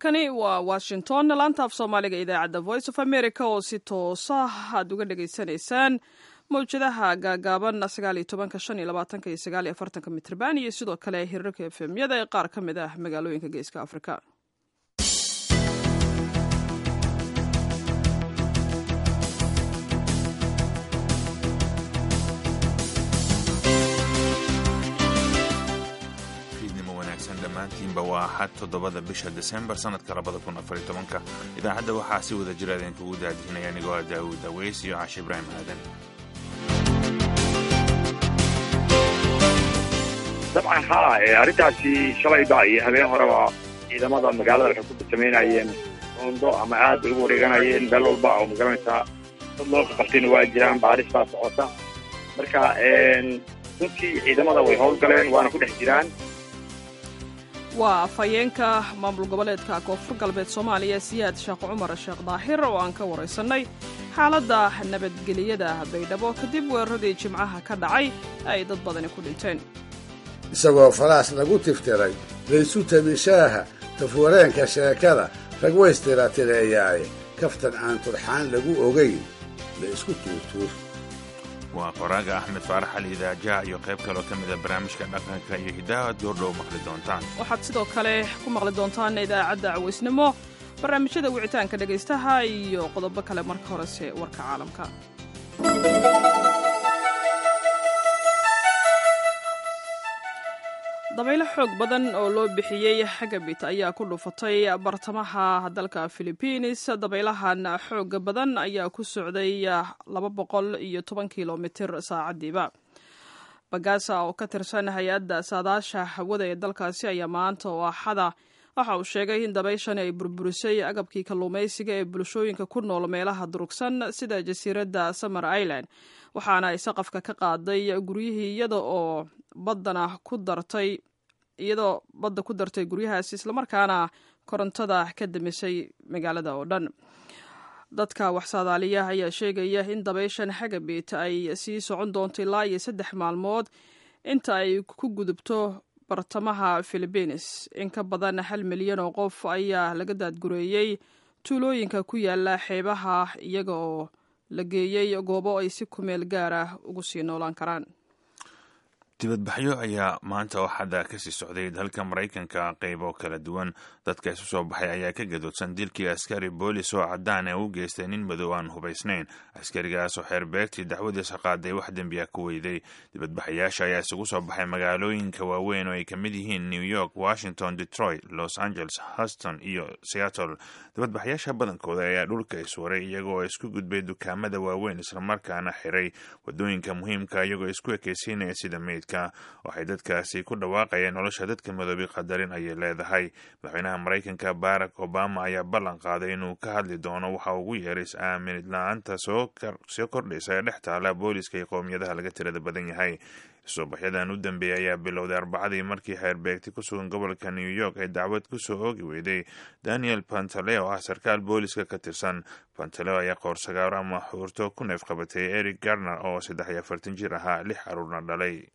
halkani waa washington laanta af soomaaliga idaacadda voice of america oo si toosa aad uga dhagaysanaysaan mawjadaha gaagaaban sagaaliyo tobanka shan iyo labaatanka iyo sagaal iyo afartanka mitrban iyo sidoo kale hirarka efemyada ee qaar ka mid ah magaalooyinka geeska afrika dhammaantiinba waa axad toddobada bisha desembar sanadka labada kun afariyo tobanka idaacadda waxaa si wada jira idinkugu daadihinaya anigoo ah daawud aweys iyo cashe ibraahim aadan dabcan haa arrintaasi shalayba iyo habeen horeba ciidamada magaalada waxay ku samaynayeen roondo ama aad bay ugu wareeganayeen meel walba oo magaranaysaa dad loo qabtayna waa jiraan baaris baa socota marka runtii ciidamada way howlgaleen waana ku dhex jiraan waa afhayeenka maamul goboleedka koonfur galbeed soomaaliya siyaad sheekh cumar sheekh daahir oo aan ka waraysanay xaaladda nabadgeliyada baydhabo kadib weeraradii jimcaha ka dhacay ay dad badani ku dhinteen isagoo falaas lagu tiftiray laysu tabishaaha tafwareenka sheekada rag waystiraatireeyaaye kaftan aan turxaan lagu ogayn la isku tuurtuur waa qoraaga axmed faarax ali idaajaha iyo qayb kaloo ka mida barnaamijka dhaqanka iyo hiddaha ad goordhow maqli doontaan waxaad sidoo kale ku maqli doontaan idaacadda cawaysnimo barnaamijyada wicitaanka dhegaystaha iyo qodobo kale marka horese warka caalamka dabaylo xoog badan oo loo bixiyey xagabit ayaa ku dhufatay bartamaha dalka philibiines dabaylahan xooga badan ayaa ku socday laba boqol iyo toban kilomitir saacadiiba bagaasa oo ka tirsan hay-adda saadaasha hawada ee dalkaasi ayaa maanta oo axada waxa uu sheegay in dabayshani ay burburisay agabkii kalluumaysiga ee bulshooyinka ku nool meelaha durugsan sida jasiiradda summer island waxaana ay saqafka ka qaaday guryihii iyada oo baddana ku dartay iyadoo badda ku dartay guryahaas islamarkaana korontada ka damisay magaalada oo dhan dadka waxsaadaaliya ayaa sheegaya in dabayshan xagabit ay sii socon doonto ilaa iyo saddex maalmood inta ay ku gudubto bartamaha philibiines in ka badan hal milyan oo qof ayaa laga daadgureeyey tuulooyinka ku yaala xeebaha iyaga oo la geeyey goobo ay si kumeel gaar ah ugu sii noolaan karaan dibadbaxyo ayaa maanta oo xadda kasii socday dalka maraykanka qaybo kala duwan dadka isu soo baxay ayaa ka gadoodsan dilkii askari boolis oo caddaan ee u geystay nin madow aan hubaysnayn askarigaas oo xeerbeegtii dacwadiisa qaaday wax dembiya ku weyday dibadbaxayaasha ayaa isugu soo baxay magaalooyinka waaweyn oo ay ka mid yihiin new york washington detroit los angeles houston iyo seattle dibadbaxayaasha badankooda ayaa dhulka iswaray iyagoo isku gudbay dukaamada waaweyn islamarkaana xiray wadooyinka muhiimka iyagoo isku ekeysiinaya sida meydka waxay dadkaasi ku dhawaaqayeen nolosha dadka madoobi qadarin ayay leedahay madaxweynaha maraykanka barack obama ayaa ballan qaaday inuu ka hadli doono waxa ugu yeeray is-aaminid la-aanta soo kordhaysa ee dhex taala booliska iyo qowmiyadaha laga tirada badan yahay soobaxyadan u dambeeyay ayaa bilowday arbacadii markii xeerbeegti ku sugan gobolka new york ay dacwad kusoo oogi weyday daniel pantaleo ah sarkaal booliska ka tirsan pantaleo ayaa qoorsagaaro ama xuurto ku neef qabatay eric garner oo saddex iyo afartan jir ahaa lix caruurna dhalay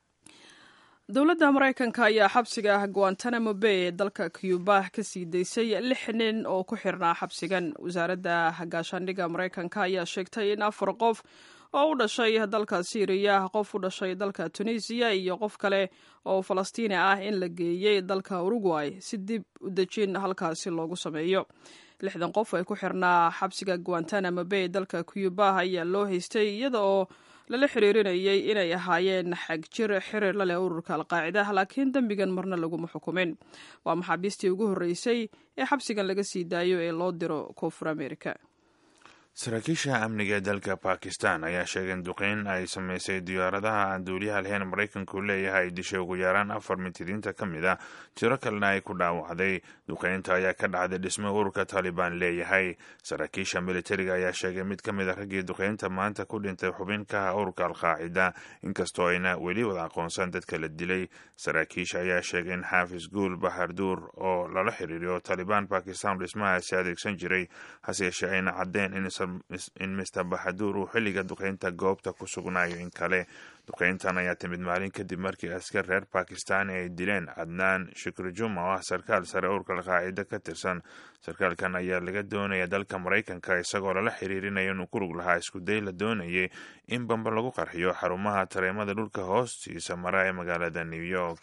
dowladda maraykanka ayaa xabsiga guantanamo bay ee dalka cuba ka sii daysay lix nin oo ku xirnaa xabsigan wasaaradda gaashaandhigga maraykanka ayaa sheegtay in afar qof oo u dhashay dalka syriya qof u dhashay dalka tunisiya iyo qof kale oo falastiini ah in la geeyey dalka uruguay si dib u dejin halkaasi loogu sameeyo lixdan qof ay ku xirnaa xabsiga guantanamo bay dalka cuba ayaa loo haystay iyada oo lala xiriirinayay inay ahaayeen xagjir xiriir la leh ururka alqaacida laakiin dembigan marna laguma xukumin waa maxaabiistii ugu horreysay ee xabsigan laga sii daayo ee loo diro koonfur america saraakiisha amniga ee dalka bakistan ayaa sheegay in duqeyn ay sameysay diyaaradaha aan duuliyaha lahayn maraykanku leeyahay ay dishay ugu yaraan afar mintidiinta ka mid ah tiro kalena ay ku dhaawacday duqeynta ayaa ka dhacday dhismo ururka taalibaan leeyahay saraakiisha militariga ayaa sheegay mid ka mid a raggii duqeynta maanta ku dhintay xubin ka ah ururka alqaacida inkastoo ayna weli wada aqoonsan dadka la dilay saraakiisha ayaa sheegay in xaafis guul baharduur oo lala xiriiriyo taalibaan bakistan dhismahaasi adeegsan jiray hase yeeshee ayna caddeen in in mister baxaduur uu xilliga duqeynta goobta ku sugnaayo in kale duqeyntan ayaa timid maalin kadib markii askar reer bakistan ay dileen cadnaan shukri juma oo ah sarkaal sare urka alqaacida ka tirsan sarkaalkan ayaa laga doonaya dalka maraykanka isagoo lala xiriirinayo inuu ku lug lahaa iskuday la doonayay in bamba lagu qarxiyo xarumaha tareemada dhulka hoostiisa mara ee magaalada new york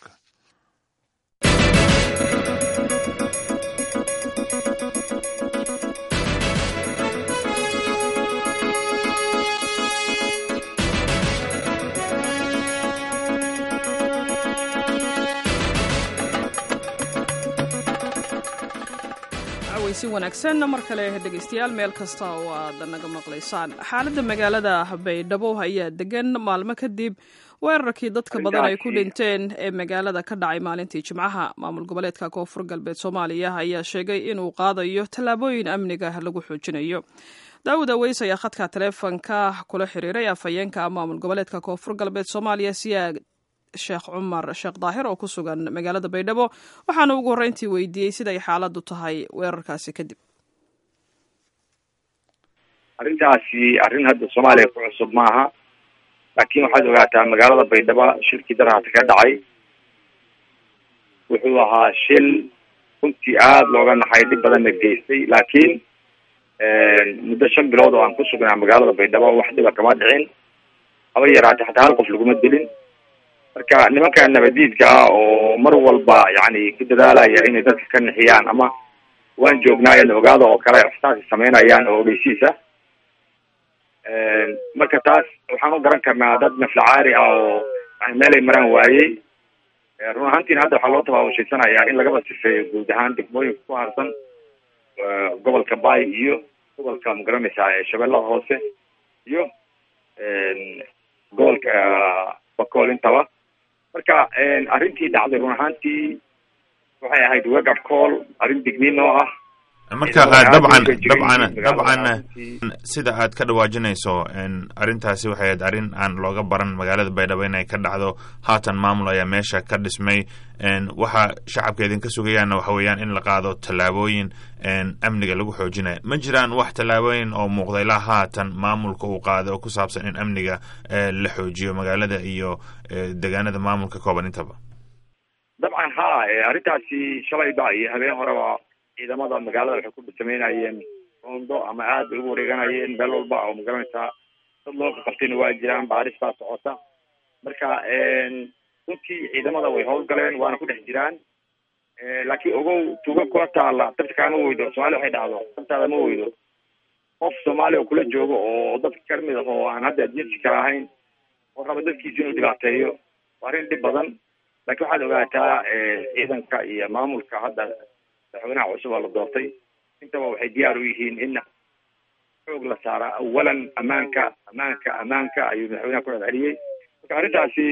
si wanaagsan mar kale dhegaystayaal meel kasta oo aad naga maqlaysaan xaaladda magaalada baydhabo ayaa degan maalmo kadib weerarkii dadka badan ay ku dhinteen ee magaalada ka dhacay maalintii jimcaha maamul goboleedka koonfur galbeed soomaaliya ayaa sheegay inuu qaadayo tallaabooyin amniga lagu xoojinayo daawud aweys ayaa khadka taleefonka kula xiriiray afhayeenka maamul goboleedka koonfur galbeed soomaaliya siyaad sheekh cumar sheekh daahir oo ku sugan magaalada baydhabo waxaana ugu horreyntii weydiiyey siday xaaladdu tahay weerarkaasi kadib arrintaasi arrin hadda soomaaliya ku cusub maaha laakiin waxaad ogaataa magaalada baydhabo shilkii daraata ka dhacay wuxuu ahaa shil runtii aada looga naxay dhib badanna geystay laakiin muddo shan bilood oo aan ku sugnaa magaalada baydhabo wax dhiba kama dhicin haba yaraatee xataa hal qof laguma dilin marka nimanka nabadiidka ah oo mar walba yani ku dadaalaya inay dadka ka nixiyaan ama waan joognaayo na ogaada oo kale waxtaasi sameynayaan oo ogeysiis ah marka taas waxaan u garan karnaa dad naflacaari ah oo yani meelay maraan waayey run ahaantiina hadda waxaa loo tabaabushaysanayaa in lagaba sifeeyo guud ahaan degmooyinka ku harsan gobolka bay iyo gobolka magaranaysaa shabeellada hoose iyo gobolka bakool intaba marka arrintii dhacday run ahaantii waxay ahayd wegab call arrin digniin oo ah marka dabcan dabcan dabcan sida aad ka dhawaajinayso arrintaasi waxay ahayd arrin aan looga baran magaalada baydhabo inay ka dhacdo haatan maamul ayaa meesha ka dhismay waxa shacabka idinka sugayaanna waxa weeyaan in la qaado tallaabooyin amniga lagu xoojinayo ma jiraan wax tallaabooyin oo muuqda ilaa haatan maamulka uu qaado oo ku saabsan in amniga la xoojiyo magaalada iyo deegaanada maamulka kooban intaba dabcan ha arrintaasi shalayba iyo habeen horeba ciidamada magaalada waxay ku sameynayeen roondo ama aad bay ugu wareeganayeen meel walba oo magaranaysaa dad loo qabtayna waa jiraan baaris baa socota marka runtii ciidamada way howlgaleen waana ku dhex jiraan laakiin ogow tuuga kula taala dabta kaama weydo soomaalia waxay dhacdo dabtaada ma weydo qof soomaaliya oo kula joogo oo dadka kamid ah oo aan hadda jinsi kala ahayn oo raba dadkiisa inuu dhibaateeyo waa arrin dhib badan laakiin waxaad ogaataa ciidanka iyo maamulka hadda madaxweynaha cusub oo la doortay intaba waxay diyaar u yihiin in xoog la saara awalan amaanka amaanka amaanka ayuu madaxweynaha ku celceliyey marka arrintaasi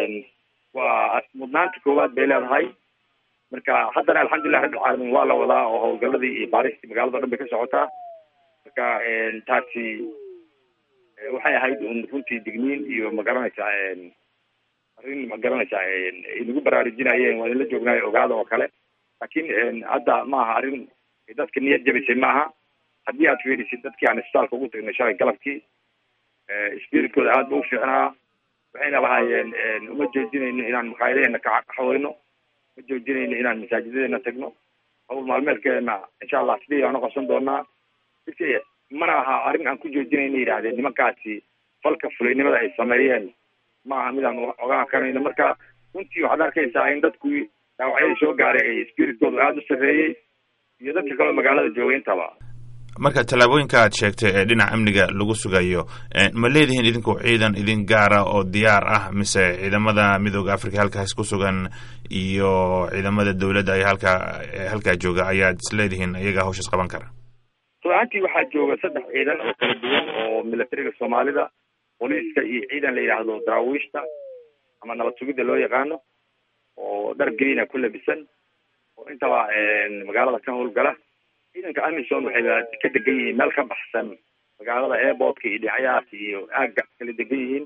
waa mudnaanta koowaad bay leedahay marka haddana alxamdulilah rabbil caalamiin waa la wadaa oo howlgaladii iyo baaristii magaalada o dhan bay ka socotaa marka taasi waxay ahayd un runtii digniin iyo magaranaysaa arrin magaranaysaa inagu baraarujinayeen waa inla joognaayo ogaada oo kale laakiin hadda maaha arrin dadka niyad jabisay maaha haddii aad fiirisid dadkii aan isbitaalka ugu tagnay shalay galabkii spiritkooda aad ba u fiicnaa waxayna lahaayeen uma joojinayno inaan makaayadaheena kaxaweyno ma joojinayno inaan masaajidadeena tagno hawl maalmeedkeena insha allah sidii aan uqabsan doonaa mana aha arrin aan ku joojinayno yidhahdeen nimankaasi falka fulaynimada ay sameeyeen ma aha midaan ogaan karayno marka runtii waxaad arkaysaa in dadku dhaawacyadii soo gaaray ay spiritkooda aada u sarreeyey iyo dadka kaleo magaalada joogay intaba marka tallaabooyinka aad sheegtay ee dhinaca amniga lagu sugayo ma leedihiin idinku ciidan idin gaara oo diyaar ah mise ciidamada midooda africa halkaas ku sugan iyo ciidamada dowladda ay halkaa halkaa jooga ayaad is leedihiin iyagaa hawshaas qaban kara ruaantii waxaa jooga saddex ciidan oo kala duwan oo militariga soomaalida booliiska iyo ciidan la yidhaahdo daraawiishta ama nabad sugidda loo yaqaano oo dhar grina ku labisan oo intaba magaalada ka howlgala ciidanka amison waxay ka degan yihiin meel ka baxsan magaalada airportka iyo dhinacyahaas iyo aagga kala degan yihiin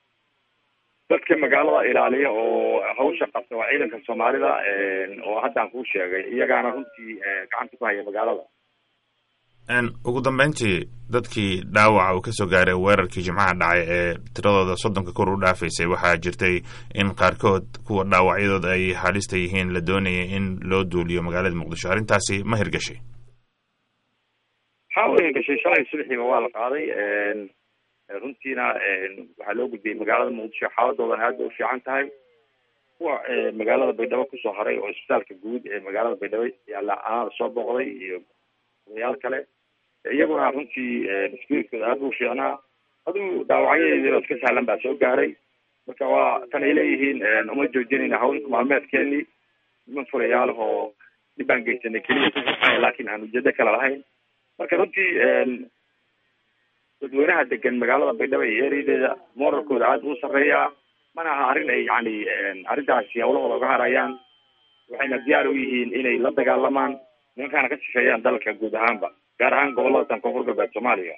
dadka magaalada ilaaliya oo hawsha qabta waa ciidanka soomaalida oo haddaan kuu sheegay iyagaana runtii gacanta ku haya magaalada ugu dambeyntii dadkii dhaawaca uu kasoo gaaray weerarkii jimcaha dhacay ee tiradooda soddonka kor u dhaafaysay waxaa jirtay in qaarkood kuwa dhaawacyadooda ay halista yihiin la doonayay in loo duuliyo magaalada muqdisho arrintaasi ma hirgashay waxaa u hirgashay shalay subaxiiba waa la qaaday runtiina waxaa loo gudbiyey magaalada muqdisho xaaladoodan aad bay u fiican tahay kuwa magaalada baydhabo kusoo haray oo isbitaalka guud ee magaalada baydhabo yaala anaada soo booqday iyo odayaal kale iyaguna runtii spiritooda aad u fiicnaa aduu dhaawacyadeediina iska sahlan baa soo gaaray marka waa tan ay leeyihiin uma joojinayna hawl maalmeedkeenii niman fulayaal oo dhib baan geysanay keliya laakiin aan ujeedo kale lahayn marka runtii dadweynaha degan magaalada baydhabo iyo ereyadeeda moralkooda aad buu sarreeyaa mana aha arrin ay yani arrintaasi hawlahooda uga harayaan waxayna diyaar u yihiin inay la dagaalamaan nimankaana ka sifeeyaan dalka guud ahaanba gaar ahaan gobolada tan koonfur galbeed soomaaliya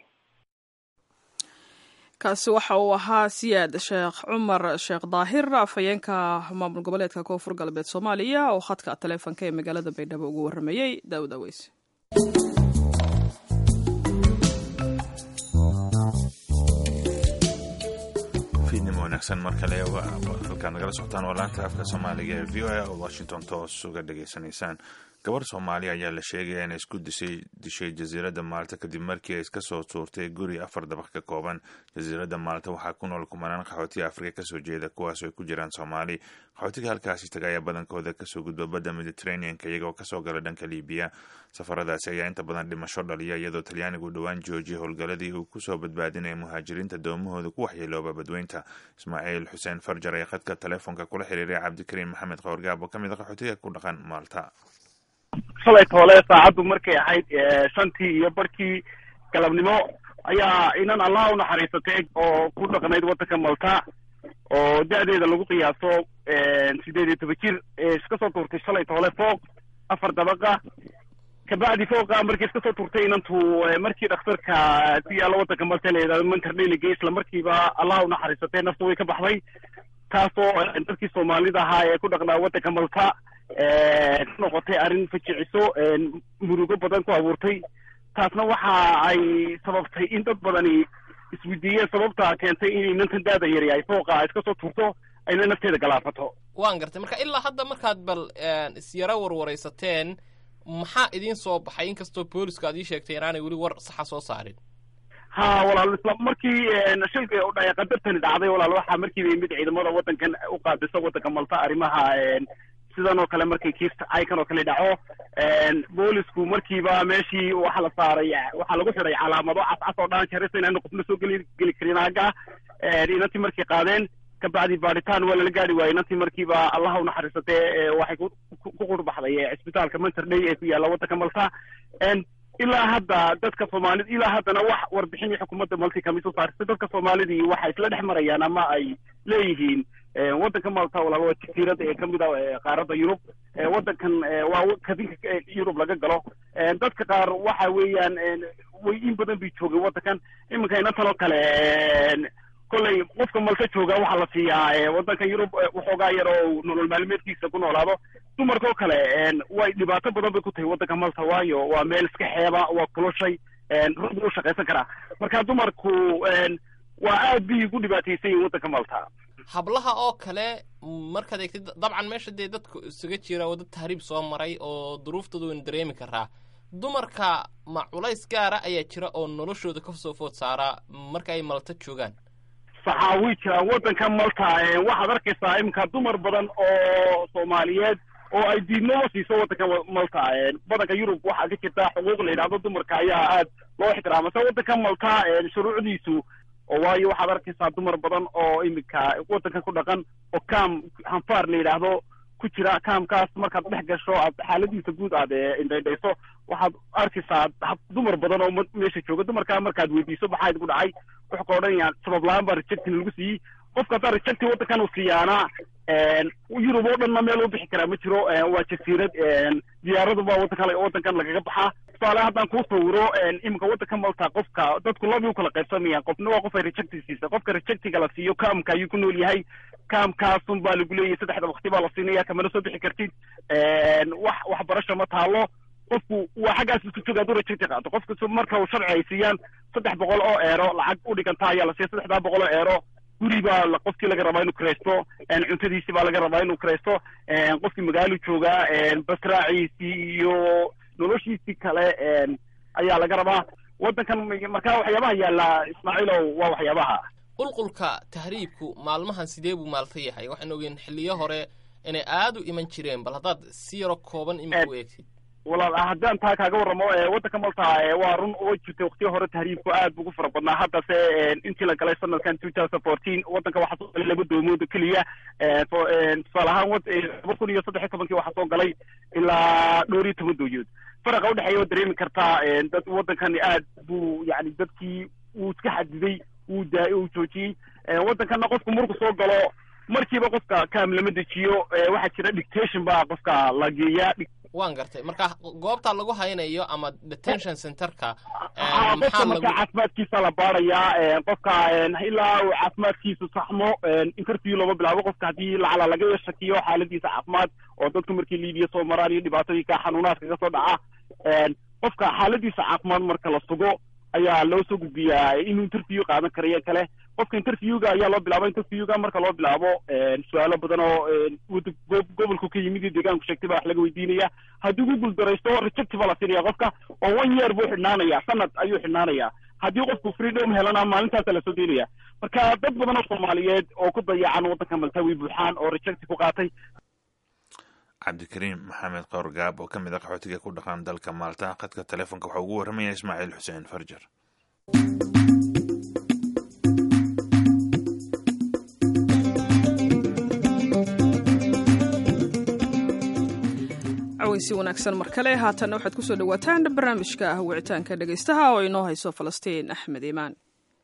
kaasi waxa uu ahaa siyaad sheekh cumar sheekh daahir afhayeenka maamul goboleedka koonfur galbeed soomaaliya oo khadka taleefonka ee magaalada baydhabo ugu waramayey daawud aweys wanaagsan mar kale halkaad nagala socotaan waa laanta afka soomaaliga ee v o a oo washington toos uga dhageysanaysaan gabar soomaali ayaa la sheegaya inay isku disay dishay jasiiradda maalta kadib markii ay iska soo tuurtay guri afar dabaq ka kooban jasiiradda maalta waxaa ku nool kumanaan qaxootiga afrika kasoo jeeda kuwaas ay ku jiraan soomaali qaxootiga halkaasi taga ayaa badankooda kasoo gudba badda mediterraneanka iyagoo kasoo gala dhanka libiya safaradaasi ayaa inta badan dhimasho dhaliya iyadoo talyaanigu dhowaan joojiyay howlgaladii uu kusoo badbaadinaya muhaajiriinta doomahooda ku waxyeelooba badweynta ismaaciil xuseen farjar ee khadka telefoonka kula xiriiray cabdikariim maxamed qoorgaab oo ka mid a qaxootiga ku dhaqan maalta shalay toole saacaddu markay ahayd shantii iyo barkii galabnimo ayaa inan allah u naxariisatay oo ku dhaqnayd waddanka malta oo da-deeda lagu qiyaaso sideed iyo toban jir iska soo tuurtay shalay toole fooq afar dabaqa kabacdi fooqa markii iska soo tuurtay inantu markii dhakhtarka ku yaalla waddanka malta la yidhahdo monterdelige isla markiiba allah u naxariisatay nafta way ka baxday taasoo dadkii soomaalida ahaa ee ku dhaqnaa waddanka malta noqotay arrin fajiciso murugo badan ku abuurtay taasna waxa ay sababtay in dad badani isweydiiyeen sababta keentay in inantan daada yari ay fooqa iska soo tuurto ayna nafteeda galaafato waan gartay marka ilaa hadda markaad bal isyaro warwaraysateen maxaa idiin soo baxay inkastoo booliska aad ii sheegtay inaanay weli war saxa soo saarin ha walaal isla markii shilka udhacay qadartani dhacday walaal waxaa markiiba yimid ciidamada waddankan u qaabisa waddanka malta arrimaha sidan oo kale markay kiis aykan oo kale dhaco boolisku markiiba meeshii waxa la saaray waxaa lagu xidhay calaamado cascas oo dhan jarisa inaana qofna soo geli geli karin aaga inantii markay qaadeen kabacdi baaritaan waa lala gaari waayey inantii markiiba allaha u naxariisatee waxay ku qurbaxday cisbitaalka monterday ee ku yaalla waddanka malta ilaa hadda dadka soomaalida ilaa haddana wax warbixinii xukuumadda malti kama soo saarisay dadka soomaalidii waxay isla dhex marayaan ama ay leeyihiin waddanka malta walaal waa jasiirada ee kamid a qaaradda yurub waddankan waa kadinka yurub laga galo dadka qaar waxa weeyaan way in badan bay joogeen waddankan iminka inantan oo kale kolley qofka malta jooga waxaa la siiyaa waddanka yurub waxoogaa yar oo nolol maalmeedkiisa ku noolaado dumarka oo kale way dhibaato badan bay ku tahay waddanka malta waayo waa meel iska xeeba waa kuloshay rug u shaqaysan karaa marka dumarku waa aad bay ugu dhibaataysan yihin waddanka malta hablaha oo kale markaad eegtid dabcan meesha dee dadku isaga jira oo dad tahriib soo maray oo duruuftooda waynu dareemi karaa dumarka ma culays gaara ayaa jira oo noloshooda kasoo food saaraa marka ay malta joogaan saxaa way jiraan waddanka malta waxaad arkaysaa iminka dumar badan oo soomaaliyeed oo ay diidnimo siiso waddanka malta badanka yurub waxaa ka jirta xuquuq la yidhahdo dumarka ayaa aad loo ixtiraama se waddanka malta shuruucdiisu oo waayo waxaad arkaysaa dumar badan oo iminka waddanka ku dhaqan oo kaam hanfaar la yidhaahdo ku jira kaamkaas markaad dhex gasho aad xaaladiisa guud aad indhaydhayso waxaad arkaysaa dumar badan oo meesha jooga dumarkaa markaad weydiiso maxaa idinku dhacay wuxuu ka odhanayaan sabab la-aan baa rejectin lagu siiyey qofka haddaa rejecti waddankan uu siiyaana yurub oo dhanna meel u bixi karaa ma jiro waa jasiirad diyaaradu baa waddanka waddankan lagaga baxaa tusaale haddaan kuu sawiro iminka waddanka malta qofka dadku labi u kala qaybsamayaan qofna waa qof ay rejecti siisa qofka rejectiga la siiyo kaamka ayuu ku nool yahay kaamkaasun baa lagu leeyahay saddexda wakti baa la siinaya kamana soo bixi kartid wax waxbarasho ma taalo qofku waa xaggaas isku jooga hadduu rajagti qaato qofka marka uu sharci ay siiyaan saddex boqol oo eero lacag u dhiganta ayaa la siiya saddexdaa boqol oo eero guri baa qofkii laga rabaa inuu kiraysto cuntadiisi baa laga rabaa inuu kiraysto qofkii magaalo joogaa basraaciisii iyo noloshiisii kale ayaa laga rabaa waddankan marka waxyaabaha yaalla ismaaciilow waa waxyaabaha qulqulka tahriibku maalmahan sidee buu maalta yahay waxaan ogeen xilliyo hore inay aada u iman jireen bal haddaad si yaro kooban imika u eegtid walaal haddaan taa kaaga warramo waddanka malta waa run oo jirtay waqtiyo hore tahriibku aad buu ugu fara badnaa haddase intii la galay sanadkan two thousand fourteen waddanka waxaa soo galay laba doomood oo keliya tusaale ahaan laba kun iyo saddex iyo tobankii waxaa soo galay ilaa dhowr iyo toban dooyood faraqa udhexeeya waa dareemi kartaa dad waddankani aad buu yani dadkii wuu iska xadiday wuu daa uu joojiyey waddankanna qofku marku soo galo markiiba qofka kaam lama dejiyo waxaa jira dictation baa qofka la geeyaa waan gartay marka goobta lagu haynayo ama detention centerka qofka marka caafimaadkiisa la baarayaa qofka ilaa uu caafimaadkiisu saxmo interview looma bilaabo qofka haddii lacala laga shakiyo xaaladiisa caafimaad oo dadku markii liibiya soo maraan iyo dhibaatooyinka xanuunaadka ka soo dhaca qofka xaaladiisa caafimaad marka la sugo ayaa loo soo gudbiyaa inuu interview qaadan karayo kale qofka interviewga ayaa loo bilaaba interviewga marka loo bilaabo su-aalo badan oo gobolku ka yimid iyo deegaanku sheegtay baa wax laga weydiinaya haddii ku guuldaraysto rejecti baa la siinaya qofka oo one year buu xidhnaanaya sanad ayuu xidhnaanaya haddii qofku freedom helana maalintaasa lasoo deynaya marka dad badan oo soomaaliyeed oo ku dayacan waddanka maltawi buuxaan oo rejecti ku qaatay cabdikariim maxamed qowr gaab oo ka mid a qaxootiga ku dhaqan dalka maalta khadka telefoonka waxaa ugu warramaya ismaaciil xuseen farjar si wanaagsan mar kale haatanna waxaad kusoo dhawaataan barnaamijka ah wicitaanka dhegaystaha oo inoo hayso falastiin axmed iimaan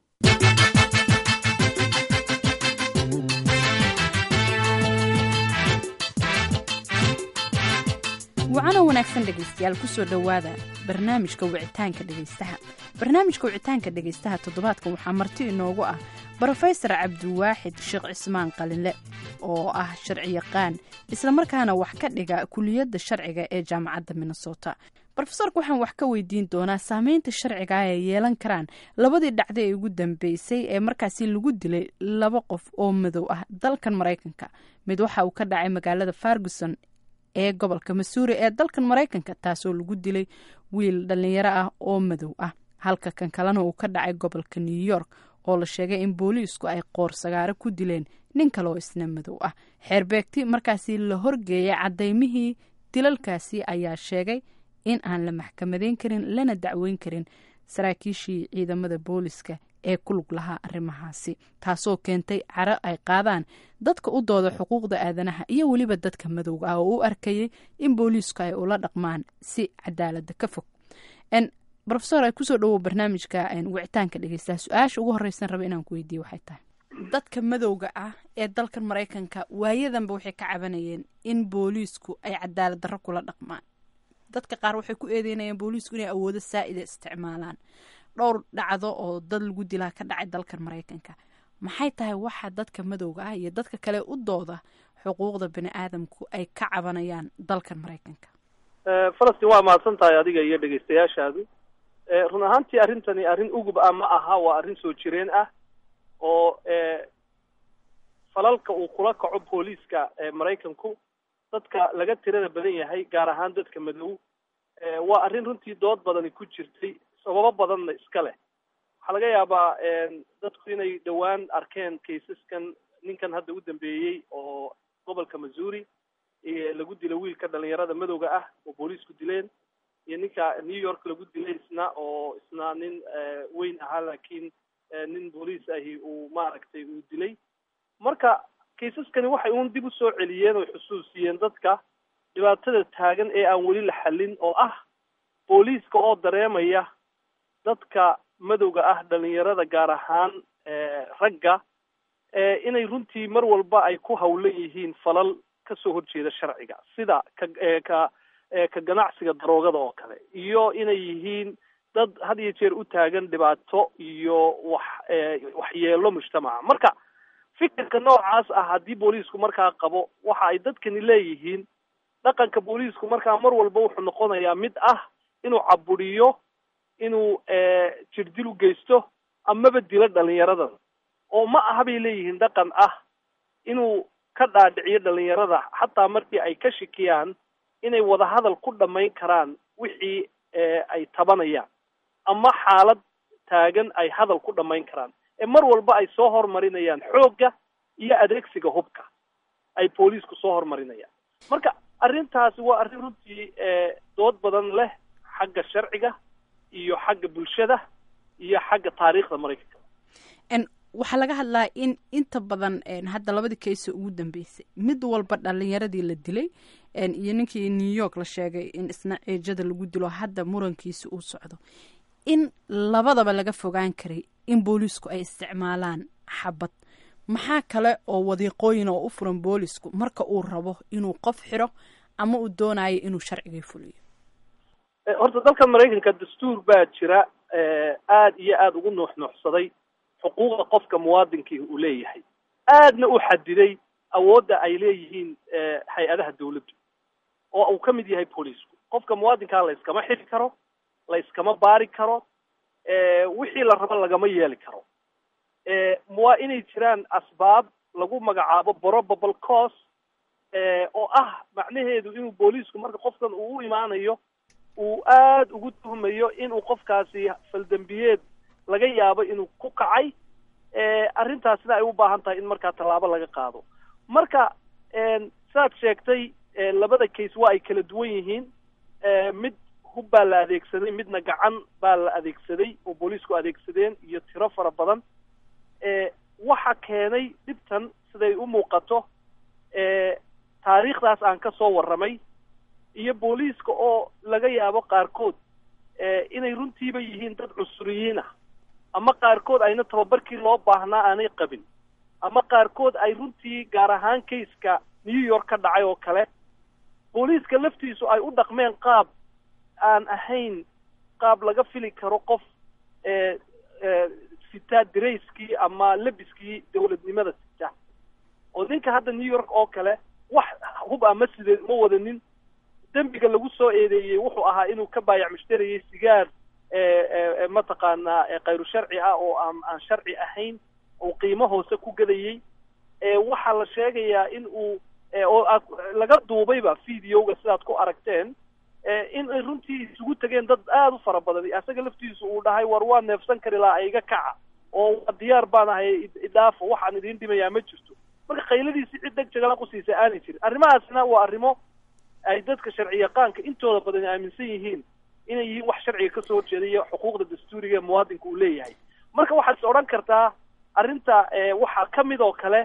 wacano wanaagsan dhegaystayaal kusoo dhowaada barnaamijka wicitaanka dhegaystaha barnaamijka wicitaanka dhegaystaha toddobaadkan waxaa marti inoogu ah brofesor cabdiwaaxid sheekh cismaan qalinle oo ah sharci yaqaan islamarkaana wax ka dhiga kuliyadda sharciga ee jaamacadda minnesota rofesorka waxaan wax ka weydiin doonaa saameynta sharciga ay yeelan karaan labadii dhacda ee ugu dambeysay ee markaasi lagu dilay laba qof oo madow ah dalkan maraykanka mid waxa uu ka dhacay magaalada farguson ee gobolka masuuri ee dalkan maraykanka taasoo lagu dilay wiil dhalinyaro ah oo madow ah halka kan kalena uu ka dhacay gobolka new york oo la sheegay in booliisku ay qoor sagaaro ku dileen nin kaleoo isna madow ah xeerbeegti markaasi la horgeeyay cadaymihii dilalkaasi ayaa sheegay in aan la maxkamadeyn karin lana dacweyn karin saraakiishii ciidamada booliska ee ku lug lahaa arrimahaasi taasoo keentay caro ay qaadaan dadka u dooda xuquuqda aadanaha iyo weliba dadka madowga ah oo u arkayay in booliisku ay ula dhaqmaan si cadaalada ka fog rofesor ay kusoo dhawow barnaamijka wicitaanka dhegeystaha su-aasha ugu horeysan raba inaan ku weydiiye waxay tahay dadka madowga ah ee dalkan maraykanka waayadanba waxay ka cabanayeen in booliisku ay cadaalad darro kula dhaqmaan dadka qaar waxay ku eedeynayeen booliisku inay awoodo saa-ida isticmaalaan dhowr dhacdo oo dad lagu dilaa ka dhacay dalkan maraykanka maxay tahay waxa dadka madowga ah iyo dadka kale u dooda xuquuqda bani aadamku ay ka cabanayaan dalkan maraykanka falastiin waa mahadsan tahay adiga iyo dhegaystayaashaadu run ahaantii arrintani arrin ugub ah ma aha waa arrin soo jireen ah oo falalka uu kula kaco booliiska maraykanku dadka laga tirada badan yahay gaar ahaan dadka madow waa arrin runtii dood badani ku jirtay sababo badanna iska leh waxaa laga yaabaa dadku inay dhowaan arkeen kaysaskan ninkan hadda u dambeeyey oo gobolka missouri lagu dila wiilka dhalinyarada madowga ah oo booliisku dileen iyo ninka new york lagu dilay isna oo isna nin weyn ahaa laakiin nin booliis ahi uu maaragtay uu dilay marka kaysaskani waxay uun dib usoo celiyeen oo xusuusiyeen dadka dhibaatada taagan ee aan weli la xallin oo ah booliiska oo dareemaya dadka madowga ah dhalinyarada gaar ahaan ragga inay runtii mar walba ay ku hawlan yihiin falal kasoo horjeeda sharciga sida ka ka ka ganacsiga daroogada oo kale iyo inay yihiin dad had iyo jeer u taagan dhibaato iyo wax waxyeelo mujtamaca marka fikirka noocaas ah haddii booliisku markaa qabo waxa ay dadkani leeyihiin dhaqanka booliisku markaa mar walba wuxuu noqonayaa mid ah inuu caburiyo inuu jirdil u geysto amaba dilo dhalinyaradan oo ma aha bay leeyihiin dhaqan ah inuu ka dhaadhiciyo dhalinyarada xataa markii ay ka shikiyaan inay wadahadal ku dhammayn karaan wixii ay tabanayaan ama xaalad taagan ay hadal ku dhammayn karaan ee mar walba ay soo hormarinayaan xoogga iyo adeegsiga hubka ay booliisku soo hormarinayaan marka arrintaasi waa arrin runtii dood badan leh xagga sharciga iyo xagga bulshada iyo xagga taariikhda maraykanka waxaa laga hadlaa in inta badan hadda labadii kayso ugu dambeysay mid walba dhalinyaradii la dilay iyo ninkii new york la sheegay in isna ceejada lagu dilo hadda murankiisa uu socdo in labadaba laga fogaan karay in booliisku ay isticmaalaan xabad maxaa kale oo wadiiqooyin oo u furan boolisku marka uu rabo inuu qof xiro ama uu doonayo inuu sharcigii fuliyo horta dalka maraykanka dastuur baa jira aada iyo aada ugu nuuxnuuxsaday xuquuqda qofka muwaadinkii uu leeyahay aadna u xadiday awoodda ay leeyihiin hay-adaha dawladdu oo uu ka mid yahay booliisku qofka muwaadinkaa la yskama xiri karo la yskama baari karo wixii la rabo lagama yeeli karo waa inay jiraan asbaab lagu magacaabo probable cause oo ah macnaheedu inuu booliisku marka qofkan uu u imaanayo uu aada ugu tuhmayo inuu qofkaasi faldembiyeed laga yaabo inuu ku kacay arrintaasina ay u baahan tahay in markaa tallaabo laga qaado marka saad sheegtay labada case waa ay kala duwan yihiin mid hub baa la adeegsaday midna gacan baa la adeegsaday oo booliisku adeegsadeen iyo tiro fara badan waxa keenay dhibtan siday u muuqato taariikhdaas aan ka soo warramay iyo booliiska oo laga yaabo qaarkood inay runtiiba yihiin dad cusuriyiin ah ama qaarkood ayna tababarkii loo baahnaa aanay qabin ama qaarkood ay runtii gaar ahaan kayska new york ka dhacay oo kale booliiska laftiisu ay u dhaqmeen qaab aan ahayn qaab laga fili karo qof sitaa darayskii ama lebiskii dawladnimada sita oo ninka hadda new york oo kale wax hub ama sideed ma wadanin dembiga lagu soo eedeeyey wuxuu ahaa inuu ka baayac mushtarayay sigaar mataqaanaa khayru sharci ah oo aan aan sharci ahayn uu qiimo hoose ku gadayey waxaa la sheegayaa in uu oo laga duubayba videoga sidaad ku aragteen in ay runtii isugu tegeen dad aada u fara badan asaga laftiisu uu dhahay war waa neefsan kari lahaa iga kaca oo waa diyaar baan ahay idhaafo waxaan idiin dhimayaa ma jirto marka qayladiisi cid deg jagala qusiisa aanay jirin arrimahaasna waa arrimo ay dadka sharci yaqaanka intooda badan aaminsan yihiin inay yihiin wax sharciga kasoo horjeeda iyo xuquuqda dastuuriga ee muwaadinka uu leeyahay marka waxaad is odhan kartaa arrinta waxaa ka mid oo kale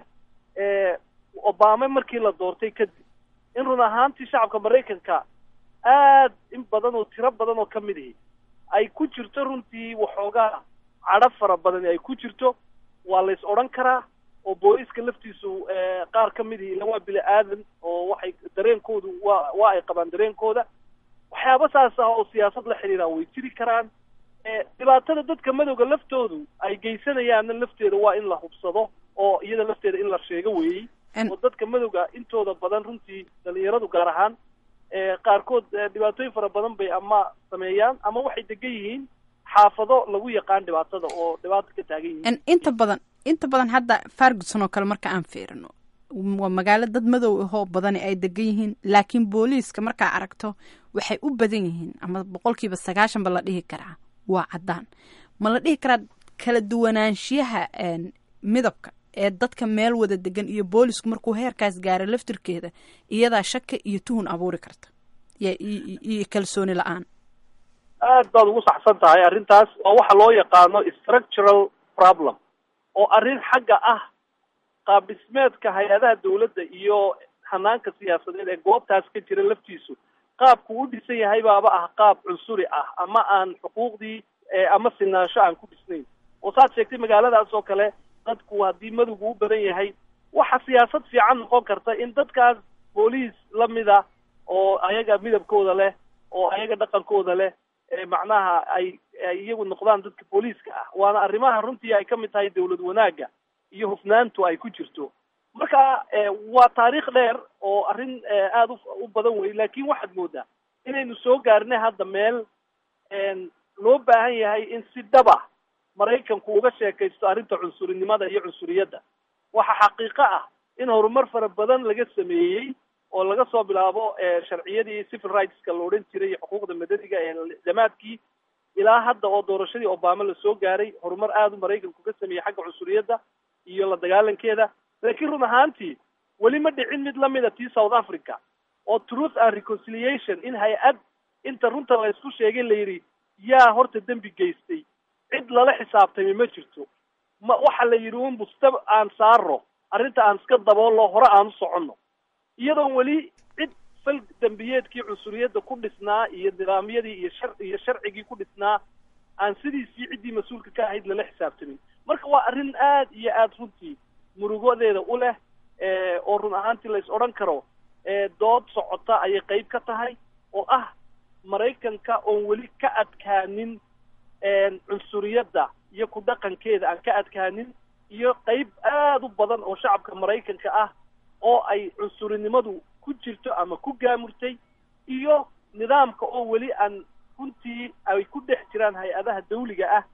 obama markii la doortay kadib in run ahaantii shacabka maraykanka aad in badan oo tiro badan oo ka mid ihi ay ku jirto runtii waxoogaa cadho fara badani ay ku jirto waa la is odhan karaa oo booliiska laftiisu qaar ka mid ihi ila waa bini aadan oo waxay dareenkoodu waa waa ay qabaan dareenkooda waxyaaba saas ah oo siyaasad la xiriiraan way jiri karaan dhibaatada dadka madowga laftoodu ay geysanayaanna lafteeda waa in la hubsado oo iyada lafteeda in la sheego weeyey oo dadka madowga intooda badan runtii dhalinyaradu gaar ahaan qaarkood dhibaatooyin fara badan bay ama sameeyaan ama waxay degan yihiin xaafado lagu yaqaan dhibaatada oo dhibaato ka taagan yihiin inta badan inta badan hadda farguson oo kale marka aan fiirino waa magaalo dad madow ahoo badani ay degan yihiin laakiin booliiska markaa aragto waxay u badan yihiin ama boqolkiiba sagaashan ba la dhihi karaa waa caddaan ma la dhihi karaa kala duwanaanshiyaha midabka ee dadka meel wada degan iyo boolisku markuu heerkaas gaaro laftirkeeda iyadaa shaka iyo tuhun abuuri karta iyo kalsooni la-aan aad baad ugu saxsan tahay arrintaas waa waxa loo yaqaano structural problem oo arrin xagga ah qaab dhismeedka hay-adaha dawladda iyo hanaanka siyaasadeed ee goobtaas ka jira laftiisu qaabku u dhisan yahay baaba ah qaab cunsuri ah ama aan xuquuqdii ama sinaansho aan ku dhisnayn oo saad sheegtay magaaladaas oo kale dadku haddii madowgu u badan yahay waxa siyaasad fiican noqon karta in dadkaas booliis lamida oo ayaga midabkooda leh oo ayaga dhaqankooda leh macnaha ay ay iyagu noqdaan dadka booliiska ah waana arrimaha runtii ay ka mid tahay dawlad wanaagga iyo hufnaantu ay ku jirto marka waa taariikh dheer oo arrin aada u badan wey laakin waxaad moodaa inaynu soo gaarnay hadda meel loo baahan yahay in si dhaba maraykanku uga sheekaysto arrinta cunsurinimada iyo cunsuriyadda waxa xaqiiqo ah in horumar fara badan laga sameeyey oo laga soo bilaabo sharciyadii civil rightska la odhan jiray iyo xuquuqda madaniga ee damaadkii ilaa hadda oo doorashadii obama lasoo gaaray horumar aada u maraykanku ka sameeyey xagga cunsuriyadda iyo la dagaalankeeda laakiin run ahaantii weli ma dhicin mid lamida tii south africa oo truth and reconciliation in hay-ad inta runta la isku sheegay la yidhi yaa horta dembi geystay cid lala xisaabtami ma jirto ma waxa la yidhi un busta aan saaro arrinta aan iska daboollo hore aan u soconno iyadoon weli cid fal dembiyeedkii cunsuriyadda ku dhisnaa iyo nidaamyadii iyo shar iyo sharcigii ku dhisnaa aan sidiisii ciddii mas-uulka ka ahayd lala xisaabtamin marka waa arrin aad iyo aada runtii murugodeeda u leh oo run ahaantii la is odhan karo dood socota ayay qayb ka tahay oo ah maraykanka oon weli ka adkaanin cunsuriyadda iyo ku dhaqankeeda aan ka adkaanin iyo qayb aada u badan oo shacabka maraykanka ah oo ay cunsurinimadu ku jirto ama ku gaamurtay iyo nidaamka oo weli aan runtii ay ku dhex jiraan hay-adaha dawliga ah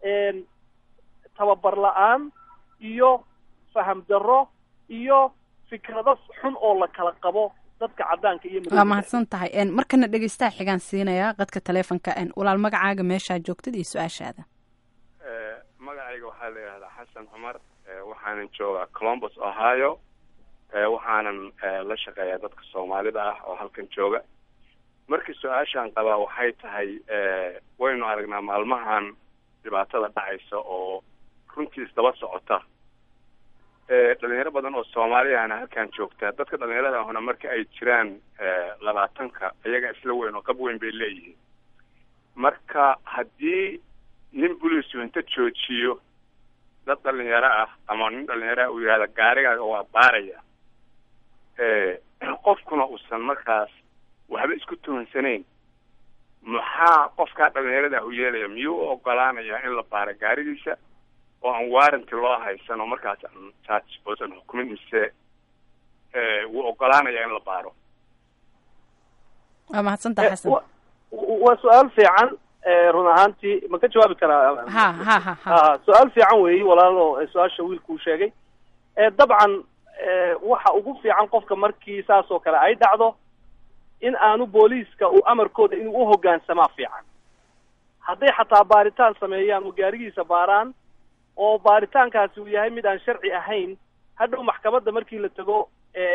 tababar la-aan iyo faham darro iyo fikrado xun oo la kala qabo dadka caddaanka iyo waa mahadsan tahay markana dhegeystaha xigaan siinayaa qadka taleefonka walaal magacaaga meeshaa joogtad iyo su-aashaada magacayga waxaa la yidhahdaa xasan cumar waxaanan joogaa colombus ohio waxaanan la shaqeeyaa dadka soomaalida ah oo halkan jooga markii su-aashaan qabaa waxay tahay waynu aragnaa maalmahan dhibaatada dhacaysa oo runtii isdaba socota dhalinyaro badan oo soomaaliyahana halkan joogtaa dadka dhalinyarada ahuna marka ay jiraan labaatanka iyaga isla weyn oo qab weyn bay leeyihiin marka haddii nin buliisu inta joojiyo dad dhalinyaro ah ama nin dhalinyaro ah uu yihahda gaarigaaga waa baaraya qofkuna uusan markaas waxba isku tuhansanayn maxaa qofkaa dhalinyarada u yeelaya miyuu u ogolaanayaa in la baaro gaarigiisa oo aan warranty loo haysan oo markaas aan charge oosan xukumin mise wuu ogolaanayaa in la baaro waa mahadsantaha xasan waa su-aal fiican run ahaantii ma ka jawaabi karaa ha ha ha ha su-aal fiican weeyi walaalo su-aasha wiilkuu sheegay dabcan waxa ugu fiican qofka markii saas oo kale ay dhacdo in aanu booliiska uu amarkooda inuu uhogaansamaa fiican hadday xataa baaritaan sameeyaan oo gaarigiisa baaraan oo baaritaankaasi uu yahay mid aan sharci ahayn hadhow maxkamadda markii la tago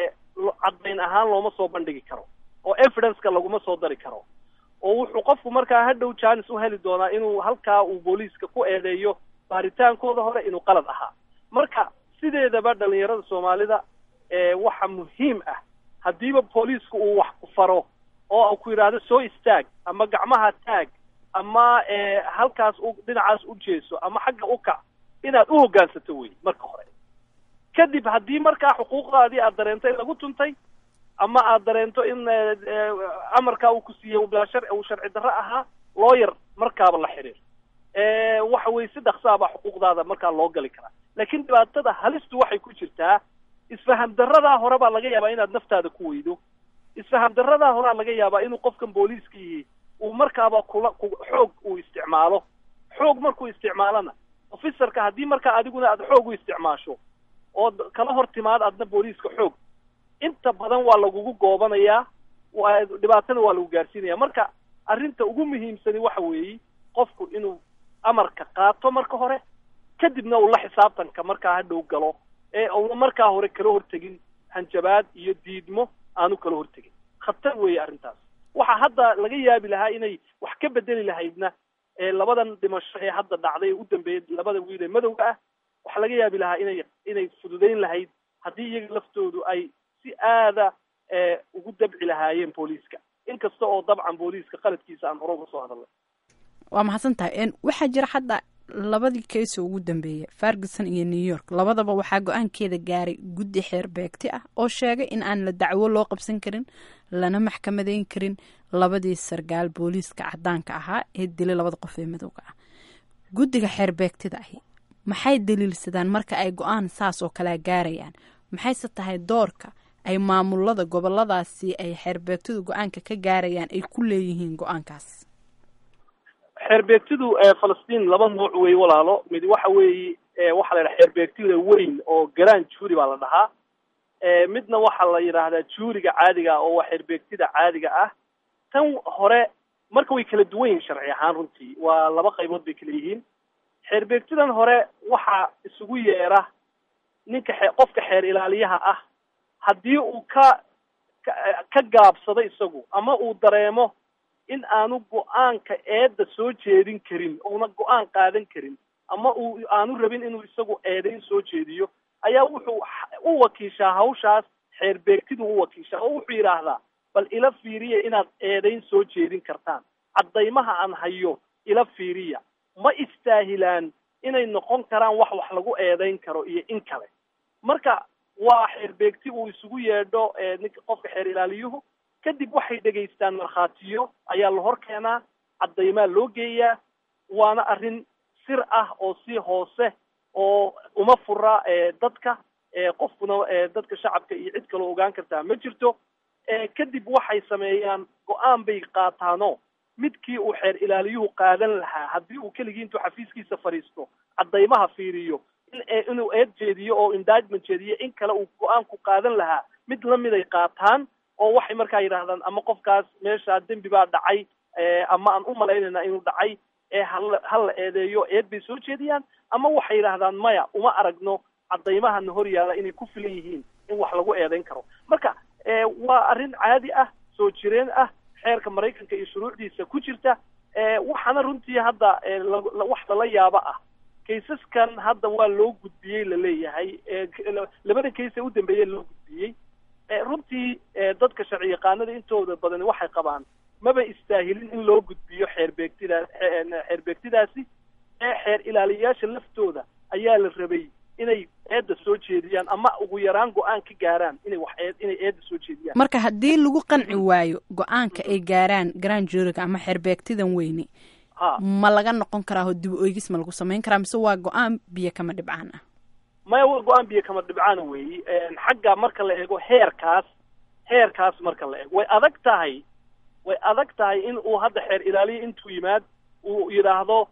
caddayn ahaan looma soo bandhigi karo oo evidenceka laguma soo dari karo oo wuxuu qofku markaa hadhow janis u heli doonaa inuu halkaa uu booliiska ku eedeeyo baaritaankooda hore inuu qalad ahaa marka sideedaba dhalinyarada soomaalida waxa muhiim ah haddiiba booliisku uu wax ku faro oo ku yidhaahdo soo istaag ama gacmaha taag ama halkaas u dhinacaas u jeeso ama xagga u kac inaad u hoggaansato wey marka hore kadib haddii markaa xuquuqdaadii aad dareento in lagu tuntay ama aad dareento in amarkaa uu ku siiyey bilaa shar uu sharci darro ahaa looyar markaaba la xiriir waxa weye si dhaksaabaa xuquuqdaada markaa loo gali karaa laakiin dhibaatada halistu waxay ku jirtaa isfaham darradaa hore baa laga yaabaa inaad naftaada ku weydo isfaham darradaa horea laga yaabaa inuu qofkan booliiskii uu markaaba kula ku xoog uu isticmaalo xoog markuu isticmaalona officerka haddii markaa adiguna aad xoog u isticmaasho ood kala hor timaad adna booliiska xoog inta badan waa lagugu goobanayaa dhibaatana waa lagu gaarsiinaya marka arrinta ugu muhiimsani waxa weeye qofku inuu amarka qaato marka hore kadibna uu la xisaabtanka markaa hadhow galo ee uuna markaa hore kala hortegin hanjabaad iyo diidmo aanu kala hortegin khatar weeye arrintaas waxa hadda laga yaabi lahaa inay wax ka bedeli lahaydna labadan dhimasho ee hadda dhacday ee u dambeeyay labada wiil ee madowga ah waxaa laga yaabi lahaa inay inay fududayn lahayd haddii iyaga laftoodu ay si aada ugu dabci lahaayeen booliiska inkasta oo dabcan booliiska qaladkiisa aan hore uga soo hadalnay waa mahadsan tahay waxaa jira hadda labadii keesa ugu dambeeya ferguson iyo new york labadaba waxaa go-aankeeda gaaray guddi xeer beegti ah oo sheegay in aan la dacwo loo qabsan karin lana maxkamadeyn karin labadii sargaal booliiska cadaanka ahaa ee dilay labada qof ee madowga ah guddiga xeer beegtida ahi maxay daliilsadaan marka ay go-aan saas oo kalea gaarayaan maxayse tahay doorka ay maamulada goboladaasi ay xeerbeegtadu go-aanka ka gaarayaan ay ku leeyihiin go-aankaas xeerbeegtidu falastiin laba nooc wey walaalo mid waxa weeye waxaa la yidhaha xeerbeegtida weyn oo galaan juuri baa la dhahaa midna waxaa la yidhaahdaa juuriga caadiga ah oo waa xeerbeegtida caadiga ah tan hore marka way kala duwan yihiin sharci ahaan runtii waa laba qaybood bay kala yihiin xeerbeegtidan hore waxaa isugu yeera ninka xe qofka xeer ilaaliyaha ah haddii uu ka ka gaabsado isagu ama uu dareemo in aanu go-aanka eedda soo jeedin karin ouna go-aan qaadan karin ama uu aanu rabin inuu isagu eedayn soo jeediyo ayaa wuxuu u wakiishaa hawshaas xeerbeegtidu u wakiishaa oo wuxuu yidhaahdaa bal ila fiiriya inaad eedayn soo jeedin kartaan caddaymaha aan hayo ila fiiriya ma istaahilaan inay noqon karaan wax wax lagu eedayn karo iyo in kale marka waa xeerbeegti uu isugu yeedho ninka qofka xeer ilaaliyuhu kadib waxay dhegaystaan markhaatiyo ayaa la hor keenaa caddaymaa loo geeyaa waana arrin sir ah oo si hoose oo uma fura dadka qofkuna dadka shacabka iyo cid kaloo ogaan kartaa ma jirto kadib waxay sameeyaan go-aan bay qaataano midkii uu xeer ilaaliyuhu qaadan lahaa haddii uu keligii intuu xafiiskiisa fadhiisto caddaymaha fiiriyo in inuu eed jeediyo oo indictment jeediyo in kale uu go-aanku qaadan lahaa mid lamid ay qaataan oo waxay markaa yidhahdaan ama qofkaas meeshaa dembi baa dhacay ama aan u malaynayna inuu dhacay ee hala hala eedeeyo eed bay soo jeediyaan ama waxay yidhahdaan maya uma aragno caddaymahana hor yaalla inay ku filan yihiin in wax lagu eedayn karo marka waa arrin caadi ah soo jireen ah xeerka maraykanka iyo shuruucdiisa ku jirta waxaana runtii hadda wax lala yaabo ah kaysaskan hadda waa loo gudbiyey laleeyahay labada kays ee u dambeeyey loo gudbiyey runtii dadka sharci yaqaanada intooda badani waxay qabaan maba istaahilin in loo gudbiyo xeerbeegtida xeerbeegtidaasi ee xeer ilaaliyayaasha laftooda ayaa la rabay inay eedda soo jeediyaan ama ugu yaraan go-aan ka gaaraan inay wax eed inay eedda soo jeediyaan marka haddii lagu qanci waayo go-aanka ay gaaraan grand juriga ama xeerbeegtidan weyne ma laga noqon karaa oo dib oegis ma lagu samayn karaa mise waa go-aan biyo kama dhibcaan ah maya waa go-aan biyo kama dhibcaana weeyi xagga marka la eego heerkaas heerkaas marka la eego way adag tahay way adag tahay in uu hadda xeer ilaaliya intuu yimaad uu yidhaahdo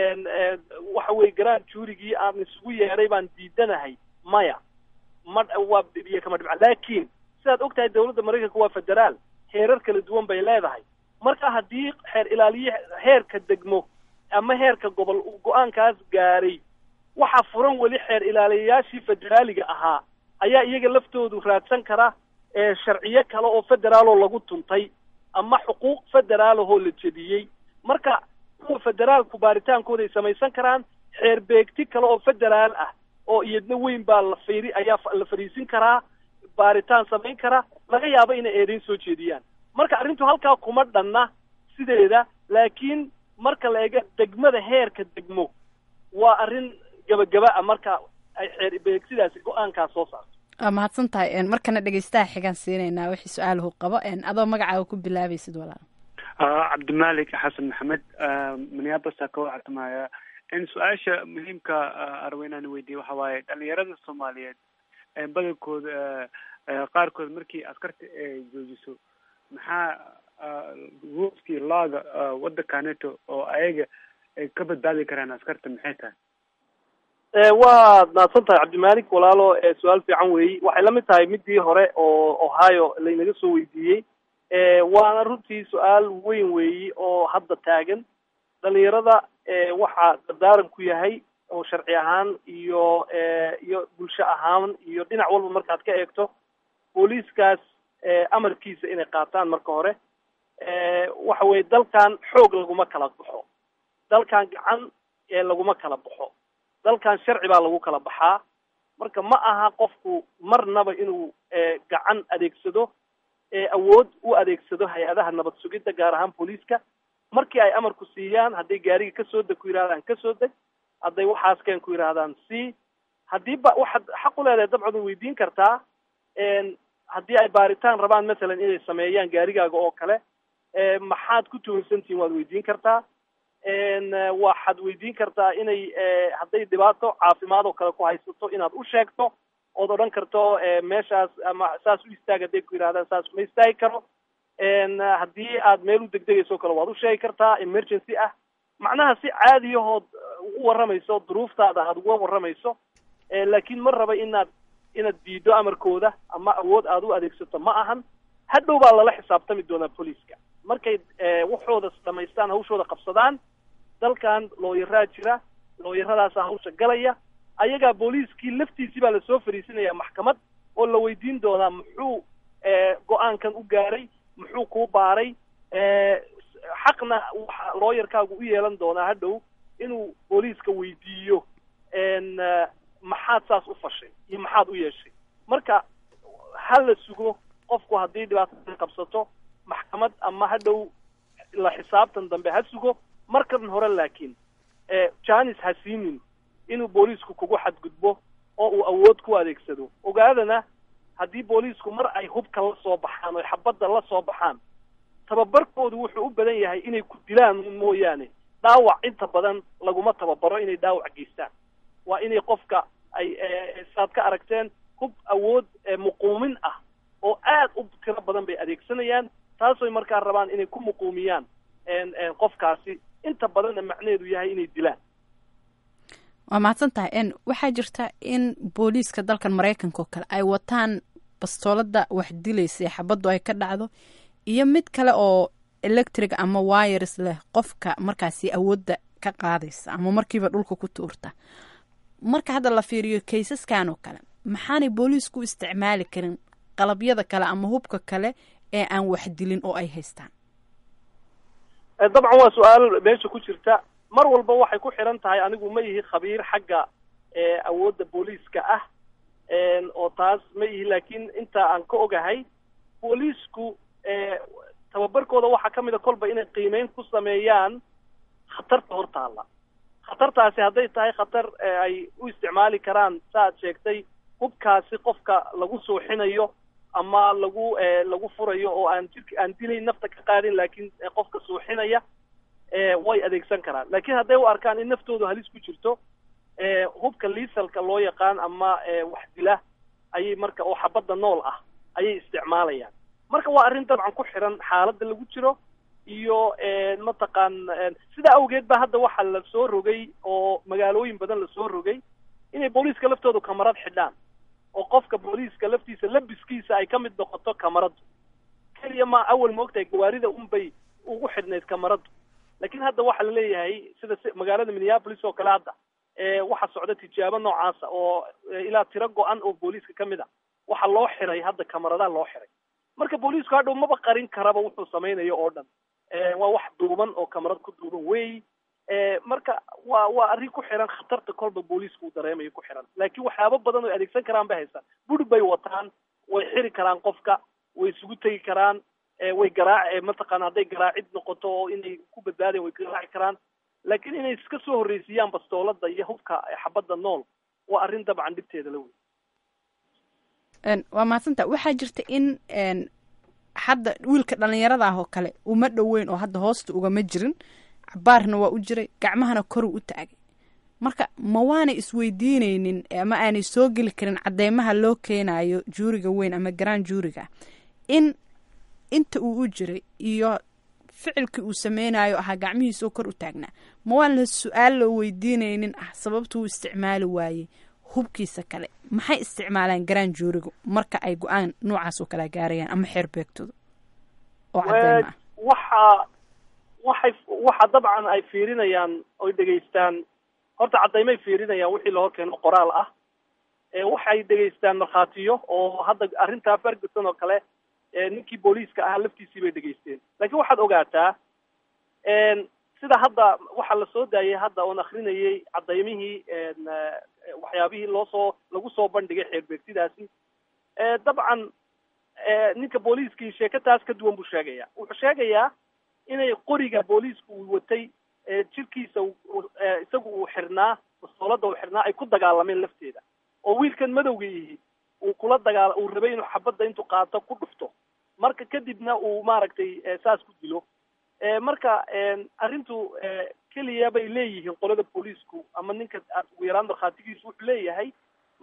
waxa weye grand juurigii aan isugu yeedhay baan diidanahay maya ma waa biyo kama dhibcaan laakiin sidaad og tahay dawladda maraykanka waa federaal heerar kala duwan bay leedahay marka haddii xeer ilaaliye heerka degmo ama heerka gobol uu go-aankaas gaaray waxaa furan weli xeer ilaaliyayaashii federaaliga ahaa ayaa iyaga laftoodu raadsan kara sharciyo kale oo federaaloo lagu tuntay ama xuquuq federaalahoo la jediyey marka kuwa federaalku baaritaankooda ay samaysan karaan xeer beegti kale oo federaal ah oo iyadna weyn baa la fiiri ayaa la fadhiisin karaa baaritaan samayn kara laga yaabo inay eedayn soo jeediyaan marka arrintu halkaa kuma dhanna sideeda laakiin marka la eego degmada heerka degmo waa arrin gabagaba ah marka ay xeer beegsidaasi go-aankaa soo saarto waa mahadsan tahay markana dhegeystaha xigaan siinaynaa wixii su-aalahu qabo adoo magacaaga ku bilaabaysid walaal cabdimalik xasan maxamed minneapolis ka wactamaya in su-aasha muhiimka arabo inaan weydiiye waxa waaye dhalinyarada soomaaliyeed badankooda qaarkood markii askarta ay joojiso maxaa ruuskii laaga waddankaneto oo ayaga ay ka badbaadi karaan askarta maxay tahay waad mahadsan tahay cabdimalik walaalo su-aal fiican weeyi waxay la mid tahay midii hore oo ohio laynaga soo weydiiyey waana runtii su-aal weyn weeyi oo hadda taagan dhalinyarada waxaa dardaaran ku yahay oo sharci ahaan iyo iyo bulsho ahaan iyo dhinac walba markaad ka eegto booliiskaas amarkiisa inay qaataan marka hore waxa weye dalkan xoog laguma kala baxo dalkan gacan laguma kala baxo dalkan sharci baa lagu kala baxaa marka ma aha qofku marnaba inuu gacan adeegsado awood u adeegsado hay-adaha nabad sugidda gaar ahaan booliiska markii ay amarku siiyaan hadday gaariga kasoo deg ku yidhahdaan kasoo deg hadday waxaas keen ku yidhahdaan c haddii ba waxaad xaq u leedahay dabcad way weydiin kartaa haddii ay baaritaan rabaan masalan inay sameeyaan gaarigaaga oo kale maxaad ku tuhunsantihiin waad weydiin kartaa waxaad weydiin kartaa inay hadday dhibaato caafimaad oo kale ku haysato inaad u sheegto ood odhan karto meeshaas ama saas u istaag hadday ku yidhahdaan saas ma istaagi karo haddii aad meel u degdegayso kale waad u sheegi kartaa emergency ah macnaha si caadiyahood ugu warramayso duruuftaada aad uga warramayso laakiin ma raba inaad inaad diido amarkooda ama awood aad u adeegsato ma ahan hadhow baa lala xisaabtami doonaa booliiska markay waxooda dhamaystaan hawshooda qabsadaan dalkan looyaraa jira looyaradaasa hawsha galaya ayagaa booliiskii laftiisii baa lasoo fariisinaya maxkamad oo la weydiin doonaa muxuu go-aankan u gaaray muxuu kuu baaray xaqna waxa looyarkaagu u yeelan doonaa hadhow inuu booliiska weydiiyo maxaad saas u fashay iyo maxaad u yeeshay marka ha la sugo qofku haddii dhibaatada qabsato maxkamad ama hadhow la xisaabtan dambe ha sugo markan hore laakiin janis ha siinin inuu booliisku kugu xadgudbo oo uu awood ku adeegsado ogaadana haddii booliisku mar ay hubka la soo baxaan oo xabadda la soo baxaan tababarkoodu wuxuu u badan yahay inay ku dilaan mooyaane dhaawac inta badan laguma tababaro inay dhaawac geystaan waa inay qofka ay saad ka aragteen hub awood muquumin ah oo aad u tiro badan bay adeegsanayaan taasoy markaa rabaan inay ku muquumiyaan qofkaasi inta badanna macnaheedu yahay inay dilaan waa mahadsan tahay n waxaa jirta in booliiska dalkan maraykanka oo kale ay wataan bastoolada wax dilaysa ee xabaddu ay ka dhacdo iyo mid kale oo electric ama wires leh qofka markaasi awoodda ka qaadaysa ama markiiba dhulka ku tuurta marka hadda la fiiriyo kaysaskan oo kale maxaanay booliisku isticmaali karin qalabyada kale ama hubka kale ee aan wax dilin oo ay haystaan dabcan waa su-aal meesha ku jirta mar walba waxay ku xiran tahay anigu ma ihi khabiir xagga awoodda booliiska ah oo taas ma ihi laakiin inta aan ka ogahay booliisku tababarkooda waxaa ka mid a kolba inay qiimeyn ku sameeyaan khatarta hortaalla khatartaasi hadday tahay khatar ay u isticmaali karaan saaad sheegtay hubkaasi qofka lagu suuxinayo ama lagu lagu furayo oo aan jirka aan dilayn nafta ka qaadin laakiin qofka suuxinaya way adeegsan karaan laakiin hadday u arkaan in naftoodu halis ku jirto hubka liisalka loo yaqaan ama wax dila ayay marka oo xabadda nool ah ayay isticmaalayaan marka waa arrin dabcan ku xiran xaaladda lagu jiro iyo mataqaan sidaa awgeed ba hadda waxaa la soo rogay oo magaalooyin badan lasoo rogay inay booliiska laftoodu kamarad xidhaan oo qofka booliiska laftiisa labiskiisa ay ka mid noqoto kamaradu keliya ma awal moogtahay gawaarida unbay ugu xidhnayd kamaradu laakiin hadda waxaa la leeyahay sida magaalada minneapolis oo kale hadda waxaa socda tijaabo noocaasa oo ilaa tiro go-an oo booliiska ka mid a waxaa loo xiray hadda kamaradaha loo xiray marka booliisku hadhow maba qarin karaba wuxuu samaynayo oo dhan waa wax duuban oo kamarad ku duuban wey marka waa waa arrin ku xiran khatarta kolba booliisku uu dareemayo ku xiran laakiin waxyaabo badan oo adeegsan karaan bay haystaan buri bay wataan way xiri karaan qofka way isugu tegi karaan way garaac mataqaana hadday garaacid noqoto oo inay ku badbaadayan way garaaci karaan laakiin inay iska soo horreysiiyaan bastoolada iyo hubka xabadda nool waa arrin dabcan dhibteeda la wey waa mahadsanta waxaa jirta in hadda wiilka dhalinyarada ah oo kale uma dhoweyn oo hadda hoosta ugama jirin cabaarna waa u jiray gacmahana koruu u taagay marka ma waanay isweydiineynin ama aanay soo geli karin cadeymaha loo keenayo juuriga weyn ama garaan juuriga in inta uu u jiray iyo ficilkii uu sameynayo ahaa gacmihiisoo kor u taagnaa ma waan la su-aal loo weydiineynin ah sababta uu isticmaali waayey hubkiisa kale maxay isticmaalaan garaan juurigu marka ay go-aan noocaas oo kala gaarayaan ama xeer beegtooda oo cadeyma ah waxa waxay waxa dabcan ay fiirinayaan oy dhegaystaan horta cadaymay fiirinayaan wixii loo keeno qoraal ah waxay dhegaystaan markhaatiyo oo hadda arrintaa ferguson oo kale ninkii booliiska ahaa laftiisii bay dhegaysteen laakiin waxaad ogaataa sida hadda waxaa la soo daayay hadda oon akrinayay cadaymihii waxyaabihii loosoo lagu soo bandhigay xeerbeegtidaasi dabcan ninka booliiskii sheeko taas ka duwan buu sheegaya wuxuu sheegayaa inay qoriga booliisku uu watay jirkiisa isagu uu xirnaa bastoolada uu xirnaa ay ku dagaalameen lafteeda oo wiilkan madowga yihi uu kula dagaal uu rabay inuu xabadda intuu qaato ku dhufto marka kadibna uu maaragtay saas ku dilo marka arrintu keliya bay leeyihiin qolada booliisku ama ninka ugu yaraan markhaatigiisu wuxuu leeyahay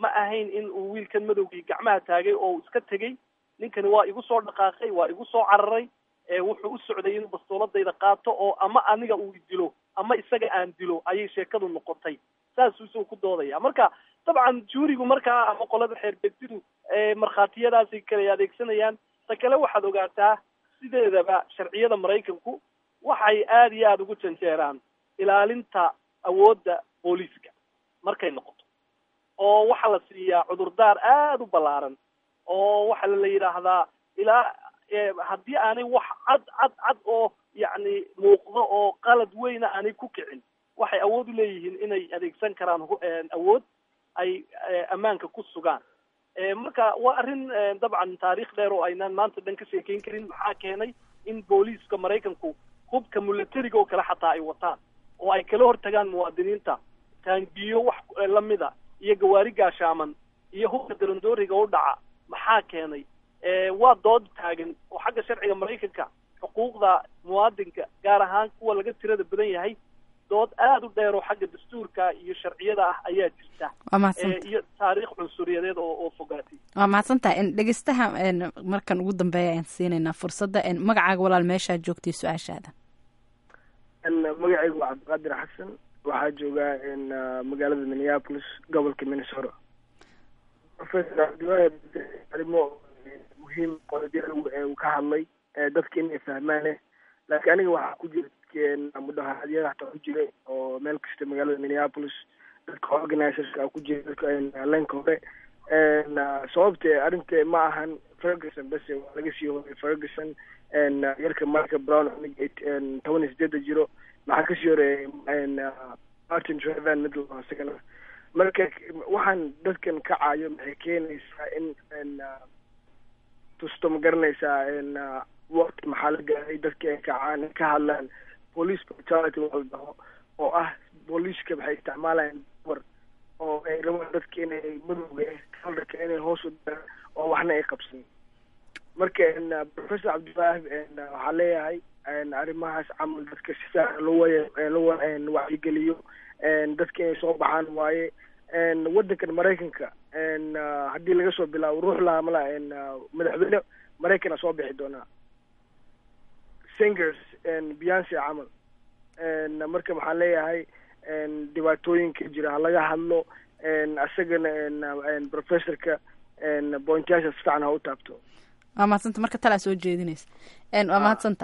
ma ahayn in uu wiilkan madowgii gacmaha taagay oo uu iska tegey ninkani waa igu soo dhaqaaqay waa igu soo cararay wuxuu u socday inuu bastooladayda qaato oo ama aniga uu dilo ama isaga aan dilo ayay sheekadu noqotay saasuu isagu ku doodaya marka dabcan juurigu markaa ama qolada xeerbeegtidu markhaatiyadaasay kala adeegsanayaan ta kale waxaad ogaataa sideedaba sharciyada maraykanku waxay aada iyo aada ugu janjeeraan ilaalinta awoodda booliiska markay noqoto oo waxaa la siiyaa cudurdaar aada u ballaaran oo waxaa la yidhaahdaa ilaa haddii aanay wax cad cad cad oo yacni muuqdo oo qalad weyna aanay ku kicin waxay awood u leeyihiin inay adeegsan karaan awood ay ammaanka ku sugaan marka waa arrin dabcan taariikh dheer oo aynaan maanta dhan ka sheekeyn karin maxaa keenay in booliiska maraykanku hubka milatariga oo kale xataa ay wataan oo ay kala hortagaan muwaadiniinta taangiyo wax lamida iyo gawaari gaashaaman iyo hubka darandooriga u dhaca maxaa keenay waa dood taagan oo xagga sharciga maraykanka xuquuqda muwaadinka gaar ahaan kuwa laga tirada badan yahay dood aada u dheer oo xagga dastuurka iyo sharciyada ah ayaa jirta waa mahadsanta iyo taariikh cunsuriyadeed oo oo fogaatay waa mahadsantaha dhegeystaha markan ugu dambeeya ayaan siinaynaa fursadda magacaaga walaal meeshaa joogtay su-aashaada magacaygu waa cabdiqaadir xasan waxaa joogaa magaalada minneapolis gobolka minnesota professor cabdiwahab arrimo muhiim qodobya uu ka hadlay dadka inay fahmaane laakiin aniga waxaa ku jira mudaharadyada hataa ku jira oo meel kasta magaalada minneapolis dadka organizerska ku jira dadka leenka hore sababte arrinta ma ahan ferguson bese waa laga sii horay ferguson yarka marka brown toban iyo sideeda jiro maxaa kasii horeeyay martin trevan middle isagana marka waxaan dadkan kacayo maxay keenaysaa in tusto ma garanaysaa waqti maxaa la gaaray dadka ay kacaan ay ka hadlaan police brutality waa la dhaho oo ah booliiska waxay isticmaalayaan dumar oo ay rabaan dadka inay madowga kalarka inay hoos u daraan oo waxna ay qabsan marka professor cabdiwaahib waxaa leeyahay arrimahaas camal dadka si fiican loo loo wacyigeliyo dadka inay soo baxaan waaye waddankan maraykanka haddii laga soo bilaabo ruux laamala madaxweyne maraykana soo bixi doonaa singers beyonce camal marka maxaan leeyahay dhibaatooyinka jira halaga hadlo isagana professorka pointyasha si fiican ha u taabto waa mahadsanta marka talaa soo jeedinaysa waa mahadsanta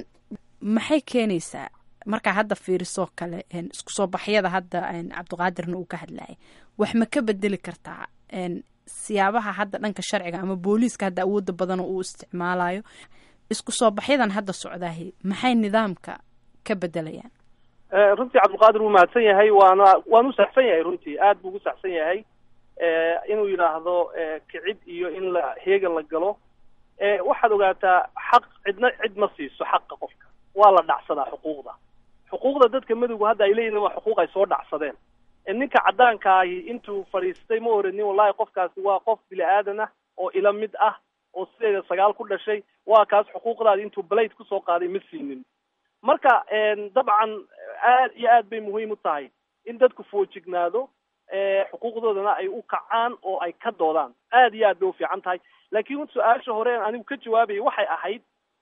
maxay keenaysaa markaa hadda fiirisoo kale isku soo baxyada hadda cabdiqaadirna uu ka hadlayay wax ma ka bedeli kartaa siyaabaha hadda dhanka sharciga ama booliiska hadda awooda badan uu isticmaalayo isku soo baxyadan hadda socdaahi maxay nidaamka ka bedelayaan runtii cabdilqaadir wuu mahadsan yahay waana waanu saxsan yahay runtii aad buu ugu saxsan yahay inuu yidhaahdo kicid iyo in la heegan la galo waxaad ogaataa xaq cidna cid ma siiso xaqa qofka waa la dhacsadaa xuquuqda xuquuqda dadka madowga hadda ay leeyihin waa xuquuq ay soo dhacsadeen ninka cadaankaahi intuu fadhiistay ma oranin wallahi qofkaasi waa qof bini aadan ah oo ila mid ah oo sideeda sagaal ku dhashay waa kaas xuquuqdaadi intuu blade kusoo qaaday ma siinin marka dabcan aad iyo aad bay muhiim u tahay in dadku foojignaado xuquuqdoodana ay u kacaan oo ay ka doodaan aad iyo aad bay ufiican tahay laakiin su-aasha hore anigu ka jawaabayay waxay ahayd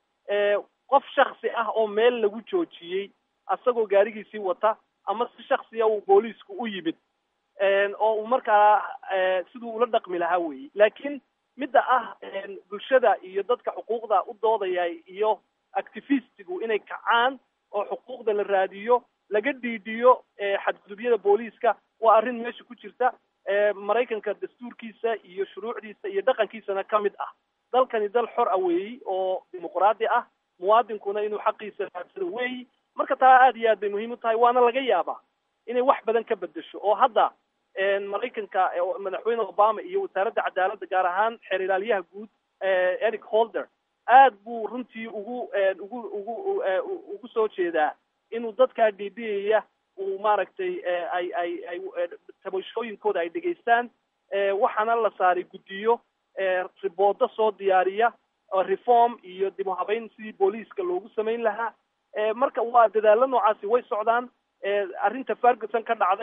qof shaksi ah oo meel lagu joojiyey asagoo gaarigiisii wata ama si shaksiya uu booliisku u yimid oo uu markaa siduu ula dhaqmi lahaa weeye laakiin midda ah bulshada iyo dadka xuquuqda u doodaya iyo activistigu inay kacaan oo xuquuqda la raadiyo laga dhiidhiyo xadgudubyada booliiska waa arrin meesha ku jirta maraykanka dastuurkiisa iyo shuruucdiisa iyo dhaqankiisana ka mid ah dalkani dal xor ah weeyi oo dimuqraadi ah muwaadinkuna inuu xaqiisa raadsado weeyi marka taa aad iyo aad bay muhiim u tahay waana laga yaabaa inay wax badan ka bedesho oo hadda maraykanka madaxweyne obama iyo wasaaradda cadaaladda gaar ahaan xeer ilaaliyaha guud eric holder aad buu runtii ugu ugu ugu ugu soo jeedaa inuu dadkaa dhiidhiyaya uu maaragtay ay ay ay tabashooyinkooda ay dhegaystaan waxaana la saaray guddiyo riboodo soo diyaariya reform iyo dib u habeyn sidii booliiska loogu samayn lahaa marka waa dadaalo noocaasi way socdaan arrinta ferguson ka dhacday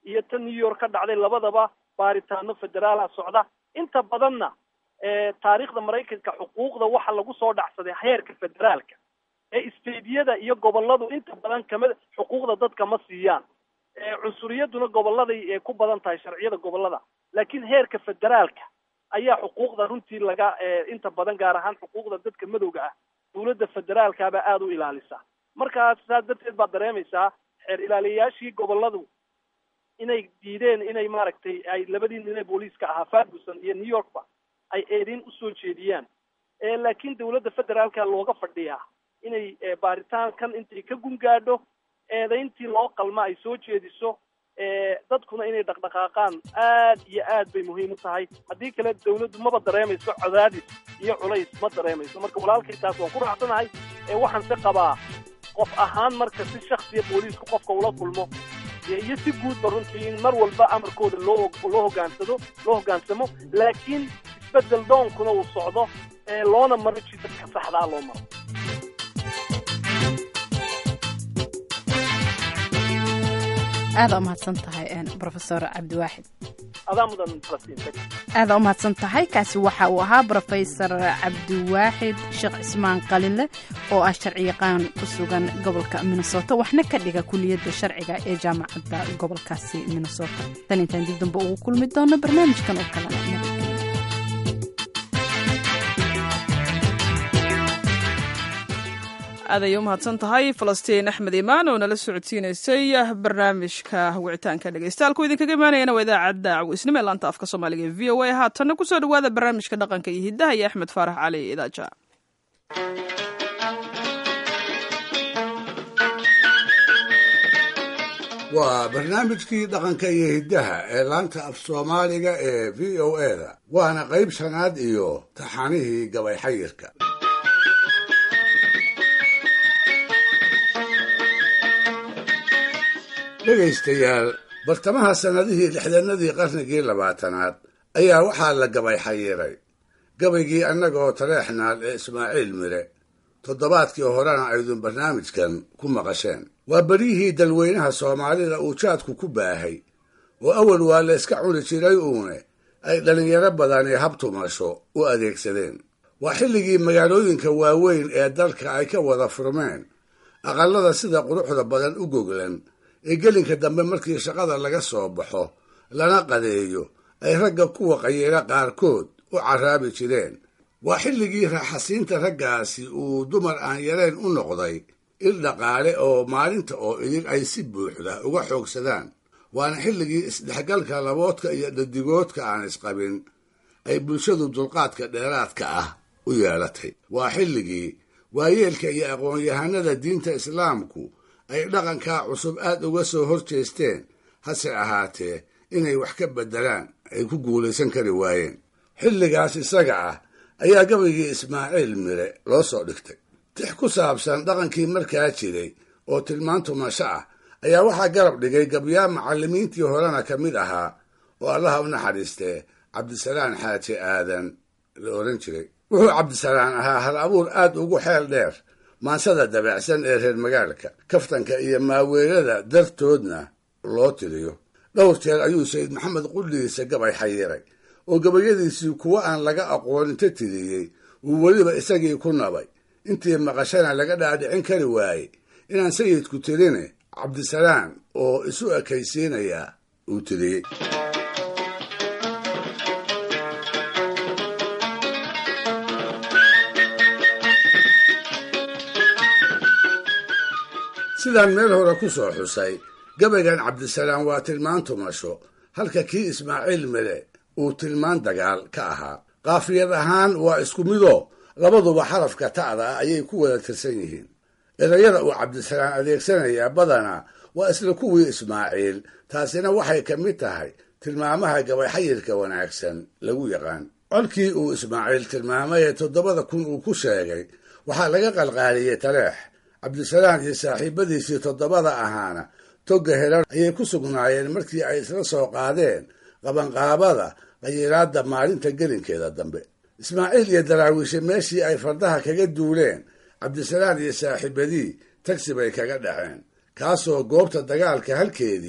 iyo tan new york ka dhacday labadaba baaritaano federaala socda inta badanna taariikhda maraykanka xuquuqda waxa lagu soo dhacsaday heerka federaalka ee stadiyada iyo goboladu inta badan kama xuquuqda dadka ma siiyaan cunsuriyaduna goboladay ku badan tahay sharciyada gobolada laakiin heerka federaalka ayaa xuquuqda runtii laga inta badan gaar ahaan xuquuqda dadka madowga ah dawladda federaalkabaa aada u ilaalisa markaas saas darteed baad dareemaysaa xeer ilaaliyayaashii goboladu inay diideen inay maaragtay ay labadii nin ee booliiska ahaa ferguson iyo new yorkba ay eedin usoo jeediyaan laakiin dawladda federaalka looga fadhiyaa inay baaritaankan intay ka gungaadho eedayntii loo qalma ay soo jeediso dadkuna inay dhaqdhaqaaqaan aad iyo aad bay muhiim u tahay haddii kale dawladdu maba dareemayso cadaadis iyo culays ma dareemayso marka walaalkay taas waan ku raacsanahay waxaan se qabaa qof ahaan marka si shaksiya booliisku qofka ula kulmo iyo si guudba runtii in mar walba amarkooda loo loo hogaansado loo hoggaansamo laakiin isbedel doonkuna uu socdo loona maro jidadka saxdaa loo maro aada umahadsan tahay rofesor cabdiwaaxid adaa mudan falastiin aada umahadsan tahay kaasi waxa uu ahaa rofesor cabdiwaaxid sheekh cismaan qalinle oo ah sharciyaqaan ku sugan gobolka minnesota waxna ka dhiga kuliyadda sharciga ee jaamacadda gobolkaasi minnesota tan intaan dib dambe ugu kulmi doono barnaamijkan oo kalena aad ayay u mahadsan tahay falastiin axmed imaan oo nala socodsiinaysay barnaamijka wicitaanka dhegeystayaal ku idinkaga imaanayana waa idaacadda cawisnimo ee laanta afka soomaaliga ee v o a haatanna kusoo dhawaada barnaamijka dhaqanka iyo hiddaha iyo axmed faarax cali idaaja waa barnaamijkii dhaqanka iyo hiddaha ee laanta af soomaaliga ee v o a da waana qayb shanaad iyo taxanihii gabay xayirka dhegaystayaal bartamaha sannadihii lixdanadii qarnigii labaatanaad ayaa waxaa la gabay xayiray gabaygii annagoo taleexnaal ee ismaaciil mire toddobaadkii horena aydun barnaamijkan ku maqasheen waa beryihii dalweynaha soomaalida uu jaadku ku baahay oo awal waa la iska cuni jiray uune ay dhallinyaro badani habtumasho u adeegsadeen waa xilligii magaalooyinka waaweyn ee dalka ay ka wada furmeen aqallada sida quruxda badan u goglan ee gelinka dambe markii shaqada laga soo baxo lana qadeeyo ay ragga kuwa qayeela qaarkood u carraabi jireen waa xilligii raaxasiinta raggaasi uu dumar aan yarayn u noqday il dhaqaale oo maalinta oo idin ay si buuxda uga xoogsadaan waana xilligii isdhexgalka laboodka iyo dhadigoodka aan isqabin ay bulshadu dulqaadka dheeraadka ah u yeelatay waa xilligii waayeelka iyo aqoon-yahanada diinta islaamku ay dhaqankaa cusub aad uga soo hor jeesteen hase ahaatee inay wax ka beddelaan ay ku guulaysan kari waayeen xilligaas isaga ah ayaa gabaygii ismaaciil mire loo soo dhigtay tix ku saabsan dhaqankii markaa jiray oo tilmaan tumasho ah ayaa waxaa garab dhigay gabyaa macallimiintii horena ka mid ahaa oo allaha u naxariistee cabdisalaan xaaji aadan la odhan jiray wuxuu cabdisalaan ahaa hal abuur aad ugu xeel dheer maansada dabeecsan ee reer magaalka kaftanka iyo maaweelada dartoodna loo tiriyo dhowr jeer ayuu sayid maxamed qudhiisa gabay xayiray oo gabayadiisii kuwo aan laga aqoon inta tiriyey uu weliba isagii ku nabay intii maqashana laga dhaadhicin kari waayey inaan sayidku tirine cabdisalaan oo isu ekaysiinayaa uu tiriyey sidaan meel hore ku soo xusay gabaygan cabdisalaan waa tilmaan tumasho halka kii ismaaciil mire uu tilmaan dagaal ka ahaa qaafiyad ahaan waa isku midoo labaduba xarafka ta'da ah ayay ku wada tirsan yihiin erayada uu cabdisalaan adeegsanayaa badanaa waa isla kuwii ismaaciil taasina waxay ka mid tahay tilmaamaha gabayxayirka wanaagsan lagu yaqaan colkii uu ismaaciil tilmaamay ee toddobada kun uu ku sheegay waxaa laga qalqaaliyey taleex cabdisalaan iyo saaxiibadiisii toddobada ahaana togga helan ayay ku sugnaayeen markii ay isla soo qaadeen qabanqaabada qayilaadda maalinta gelinkeeda dambe ismaaciil iyo daraawiishe meeshii ay fardaha kaga duuleen cabdisalaan iyo saaxiibadii tagsi bay kaga dhaceen kaasoo goobta dagaalka halkeedii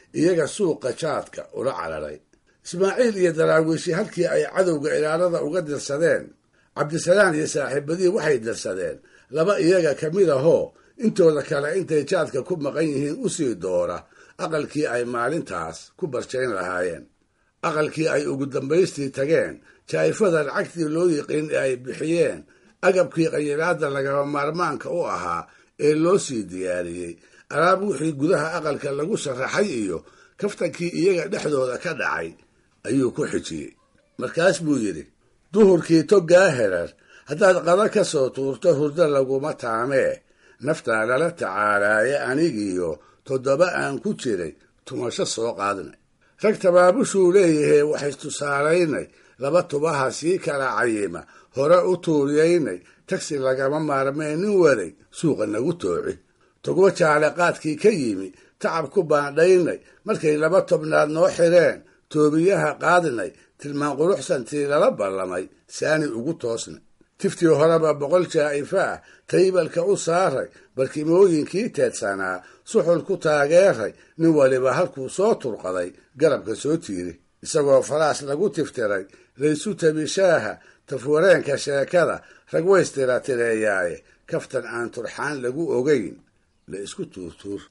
iyaga suuqa jaadka ula cararay ismaaciil iyo daraawiishi halkii ay cadowga ilaalada uga dirsadeen cabdisalaan iyo saaxiibadii waxay dirsadeen laba iyaga ka mid ahoo intooda kale intay jaadka ku maqan yihiin usii doora aqalkii ay maalintaas ku barjayn lahaayeen aqalkii ay ugu dambaystii tageen jaa'ifada lacagtii loo yiqiin ee ay bixiyeen agabkii qayilaada lagaba maarmaanka u ahaa ee loo sii diyaariyey alaab wixii gudaha aqalka lagu sharaxay iyo kaftankii iyaga dhexdooda ka dhacay ayuu ku xijiyey markaas buu yidhi duhurkii toggaa herar haddaad qada ka soo tuurto hurdo laguma taamee naftaa lala tacaalaaye anigiiyo toddoba aan ku jiray tumasho soo qaadnay rag tabaabushuu leeyahay waxay tusaalaynay laba tubaha sii kala cayima hore u tuuriyaynay tagsi lagama maarmee nin waday suuqa nagu tooci togwo jaale qaadkii ka yimi tacab ku baandhaynay markay laba tobnaad noo xidheen toobiyaha qaadnay tilmaan quruxsantii lala ballamay saani ugu toosnay tiftii horeba boqol jaa'ifa ah taybalka u saaray barkimooyinkii teedsanaa suxul ku taageeray nin waliba halkuu soo turqaday garabka soo tiiri isagoo faraas lagu tiftiray laysu tabishaaha tafwareenka sheekada rag waystira tireeyaaye kaftan aan turxaan lagu ogayn la isku tuurtuur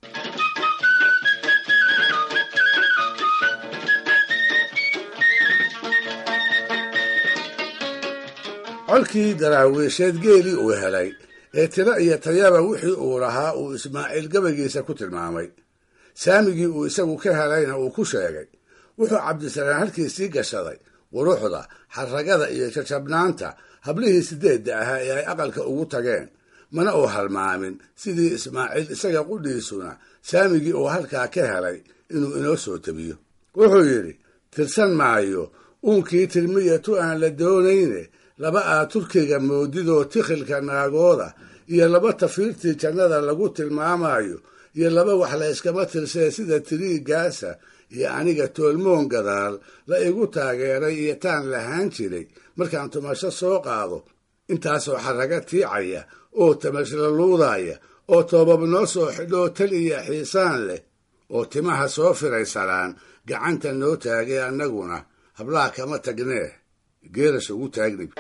colkii daraawiisheed geelii uu helay ee tiro iyo tayaba wixii uu lahaa uu ismaaciil gabaygiisa ku tilmaamay saamigii uu isagu ka helayna uu ku sheegay wuxuu cabdisalaan halkii sii gashaday quruxda xarragada iyo jajabnaanta hablihii sideedda ahaa ee ay aqalka ugu tageen mana uu halmaamin sidii ismaaciil isaga qudhiisuna saamigii uu halkaa ka helay inuu inoo soo tabiyo wuxuu yidhi tirsan maayo uunkii tirmiya tu aan la doonayne laba aa turkiga moodidoo tikhilka naagooda iyo laba tafiirtii jannada lagu tilmaamayo iyo laba wax la yskama tirsee sida tiriigaasa iyo aniga toolmoon gadaal la igu taageeray iyo taan lahaan jiray markaan tumasho soo qaado intaasoo xarraga tiicaya oo tamashla luudaya oo toobab noo soo xidhoo tal iyo xiisaan leh oo timaha soo firaysanaan gacanta noo taagay annaguna hablaha kama tagnee geerash ugu taagnib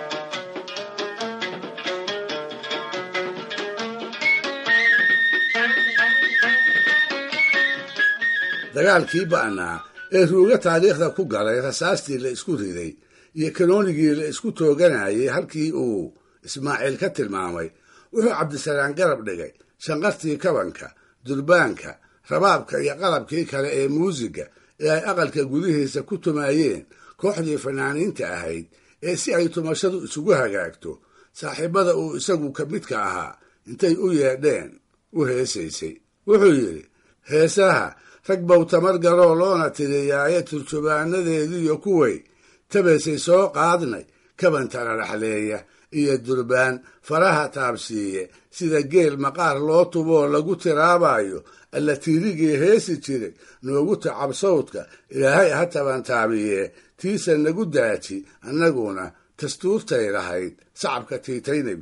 dagaalkii ba'naa ee ruuga taariikhda ku galay rasaastii la isku riday iyo kanoonigii la isku tooganayay halkii uu ismaaciil ka tilmaamay wuxuu cabdisalaan garab dhigay shanqartii kabanka durbaanka rabaabka iyo qalabkii kale ee muusiga ee ay aqalka gudihiisa ku tumaayeen kooxdii fanaaniinta ahayd ee si ay tumashadu isugu hagaagto saaxiibada uu isagu ka midka ahaa intay u yeedheen u heesaysay wuxuu yidhi heesaha rag bow tamar garoo loona tiriyaaye turjubaanadeediiyo kuway tabaysay soo qaadnay kabantana dhaxleeya iyo durbaan faraha taabsiiye sida geel maqaar loo tuboo lagu tiraabayo alla tiirigii heesi jiray noogu tacab sawdka ilaahay ha tabantaabiye tiisa nagu daaji annaguna dastuurtay lahayd sacabka tiitaynayb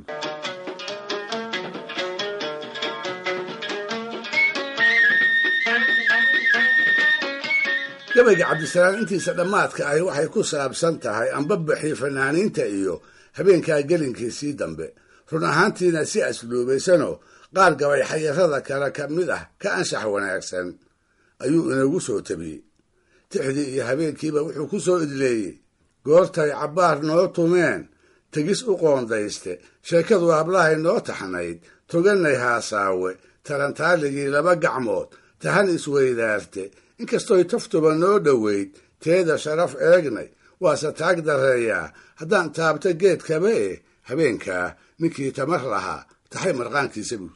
gabayga cabdisalaan intiisa dhammaadka ahi waxay ku saabsan tahay anbabaxii fanaaniinta iyo habeenkaa gelinkiisii dambe run ahaantiina si asluubaysanoo qaar gabay xayarada kale ka mid ah ka anshax wanaagsan ayuu inagu soo tabiyey tixdii iyo habeenkiiba wuxuu ku soo idleeyey goortay cabbaar noo tumeen tegis u qoondayste sheekadu hablahay noo taxnayd togannay haasaawe tarantaaligii laba gacmood tahan isweydaarte inkastoy taftuba noo dhoweyd teeda sharaf eegnay waase taag darreeyaa haddaan taabto geedkaba eh habeenkaa ninkii tamar lahaa taxay marqaankiisa buur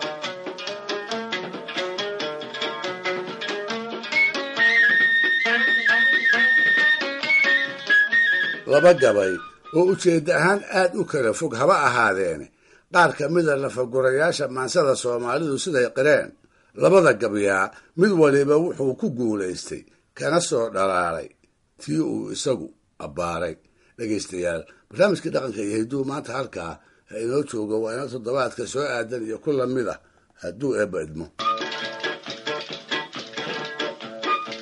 laba gabay oo ujeedda ahaan aad u kala fog haba ahaadeene qaar ka mida lafagurayaasha maansada soomaalidu siday qireen labada gabyaa mid waliba wuxuu ku guulaystay kana soo dhalaalay tii uu isagu abbaaray dhegaystayaal barnaamijkii dhaqanka iyo hidduu maanta halkaa ha inoo joogo waa ina toddobaadka soo aadan iyo ku lamid ah hadduu eebba idmo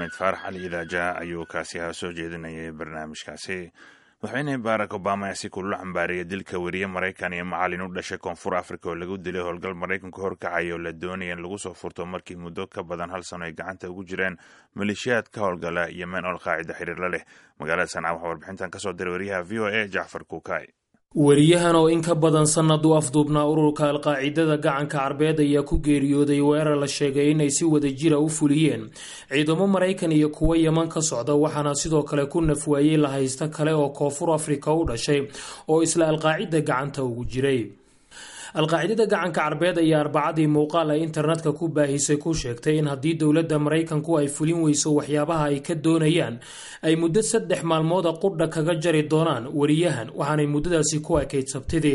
maxamed faarax cali idaaja ayuu kaasi ha soo jeedinayay barnaamijkaasi madaxweyne barack obama ayaa si kulula cambaariyay dilka weriye maraykan iyo macalin u dhashay koonfur africa oo lagu dilay howlgal maraykanku horkacay oo la doonaya in lagu soo furto markii muddo ka badan hal sano ay gacanta ugu jireen maleeshiyaad ka howlgala yemen oo alqaacida xiriirla leh magaalada sanca waxaa warbixintan kasoo diray wariyaha v o a jacfar kuukay weriyahan oo in ka badan sannad u afduubnaa ururka alqaacidada gacanka carbeed ayaa ku geeriyooday weerar la sheegay inay si wada jira u fuliyeen ciidamo maraykan iyo kuwo yeman ka socda waxaana sidoo kale ku nafwaayey la haysta kale oo koonfur afrika u dhashay oo isla alqaacida gacanta ugu jiray alqaacidada gacanka carbeed ayaa arbacadii muuqaal ay internetka ku baahisay ku sheegtay in haddii dowladda maraykanku ay fulin weyso waxyaabaha ay ka doonayaan ay muddo saddex maalmooda qudha kaga jari doonaan weriyahan waxaanay muddadaasi ku ekayd sabtidii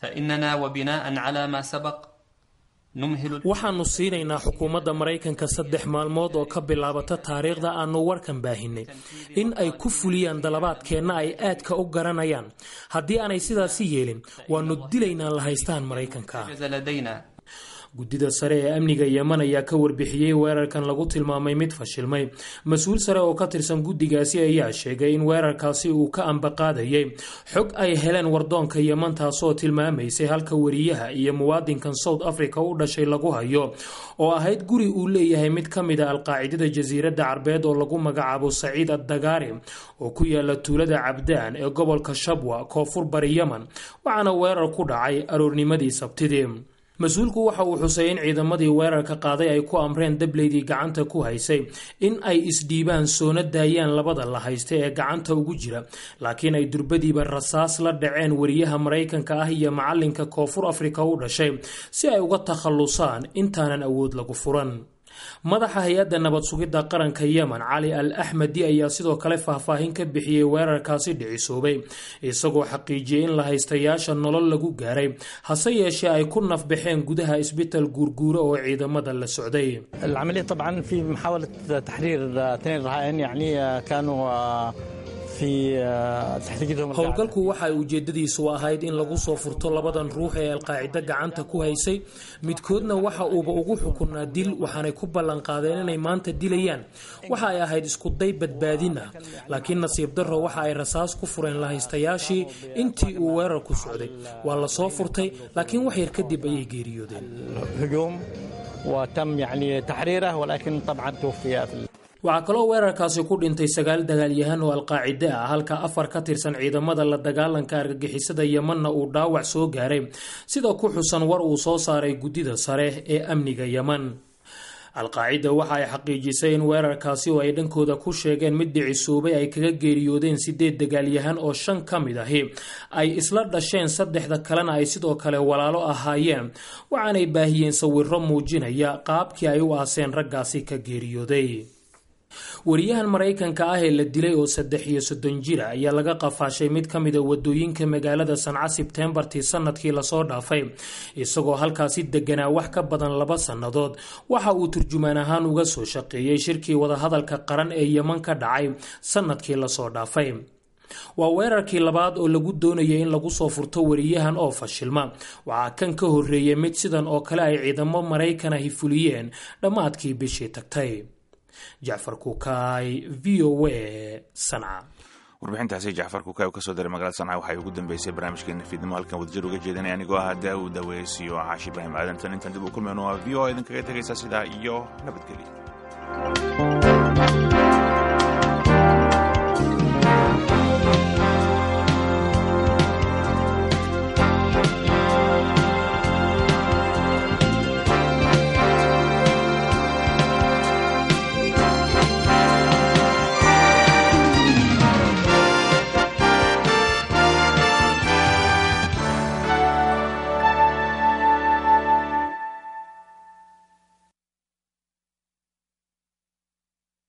waxaanu siinaynaa xukuumadda maraykanka saddex maalmood oo ka bilaabata taariikhda aanu warkan baahinay in ay ku fuliyaan dalabaadkeenna ay aadka u garanayaan haddii aanay sidaasi yeelin waanu dilaynaa la haystaan maraykanka guddida sare ee amniga yeman ayaa ka warbixiyey weerarkan lagu tilmaamay mid fashilmay mas-uul sare oo ka tirsan guddigaasi ayaa sheegay in weerarkaasi uu ka ambaqaadayay xog ay heleen wardoonka yeman taasoo tilmaamaysay halka weriyaha iyo muwaadinkan south africa u dhashay lagu hayo oo ahayd guri uu leeyahay mid ka mid a alqaacidada jasiiradda carbeed oo lagu magacaabo saciid addagaari oo ku yaala tuulada cabdaan ee gobolka shabwa koonfur bari yeman waxaana weerar ku dhacay aroornimadii sabtidii mas-uulku waxa uu xusay in ciidamadii weerarka qaaday ay ku amreen dableydii gacanta ku haysay in ay isdhiibaan soona daayaan labada la haysta ee gacanta ugu jira laakiin ay durbadiiba rasaas la dhaceen weriyaha maraykanka ah iyo macalinka koonfur afrika u dhashay si ay uga takhallusaan intaanan awood lagu furan madaxa hay-adda nabad sugidda qaranka yemen cali al axmedi ayaa sidoo kale faahfaahin ka bixiyey weerarkaasi dhicisoobay isagoo xaqiijiyey in la haystayaasha nolol lagu gaaray hase yeeshee ay ku nafbaxeen gudaha isbital guurguuro oo ciidamada la socday العملية طبعا في محاولة تحرير اثنين رهائن يعني كانوا في تحقيقهم howlgalku waxa ay ujeedadiisu ahayd in lagu soo furto labadan ruux ee alqaacido gacanta ku haysay midkoodna waxa uuba ugu xukunaa dil waxaanay ku ballanqaadeen inay maanta dilayaan waxa ay ahayd iskuday badbaadin ah laakiin nasiib darro waxa ay rasaas ku fureen lahaystayaashii intii uu weerarku socday waa la soo furtay laakiin wax yar kadib ayay geeriyoodeen هجوم وتم يعني تحريره ولكن طبعا توفي waxaa kaloo weerarkaasi ku dhintay sagaal dagaalyahan oo alqaacide ah halka afar ka tirsan ciidamada la dagaalanka argagixisada yemanna uu dhaawac soo gaaray sida ku xusan war uu soo saaray guddida sare ee amniga yeman alqaacida waxa ay xaqiijisay in weerarkaasi oo ay dhankooda ku sheegeen mid dhicisoobay ay kaga geeriyoodeen sideed dagaalyahan oo shan ka mid ahi ay isla dhasheen saddexda kalena ay sidoo kale walaalo ahaayeen waxaanay baahiyeen sawiro muujinaya qaabkii ay u aaseen raggaasi ka geeriyooday wariyahan maraykanka ah ee la dilay oo saddex iyo soddon jira ayaa laga qafaashay mid ka mid a wadooyinka magaalada sanca sebteembartii sanadkii lasoo dhaafay isagoo halkaasi deganaa wax ka badan laba sannadood waxa uu turjumaan ahaan uga soo shaqeeyey shirkii wadahadalka qaran ee yeman ka dhacay sanadkii lasoo dhaafay waa weerarkii labaad oo lagu doonayay in lagu soo furto wariyahan oo fashilma waxaa kan ka horreeyay mid sidan oo kale ay ciidamo maraykanahi fuliyeen dhammaadkii bishii tagtay jacfar kukaay v o a sanca warbixintaasi jacfar kukaay uu kasoo diray magaalada sanca waxay ugu dambeysay barnaamijkeena fiidnimo halkan wadajir uga jeedanaya anigoo ah daawud aweysiyo caashi ibraahim aadantan intaan dib u kulmayno waa v o a idinkaga tegaysa sidaa iyo nabadgelya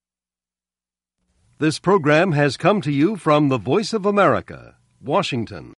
This program has come to you from the Voice of America, Washington.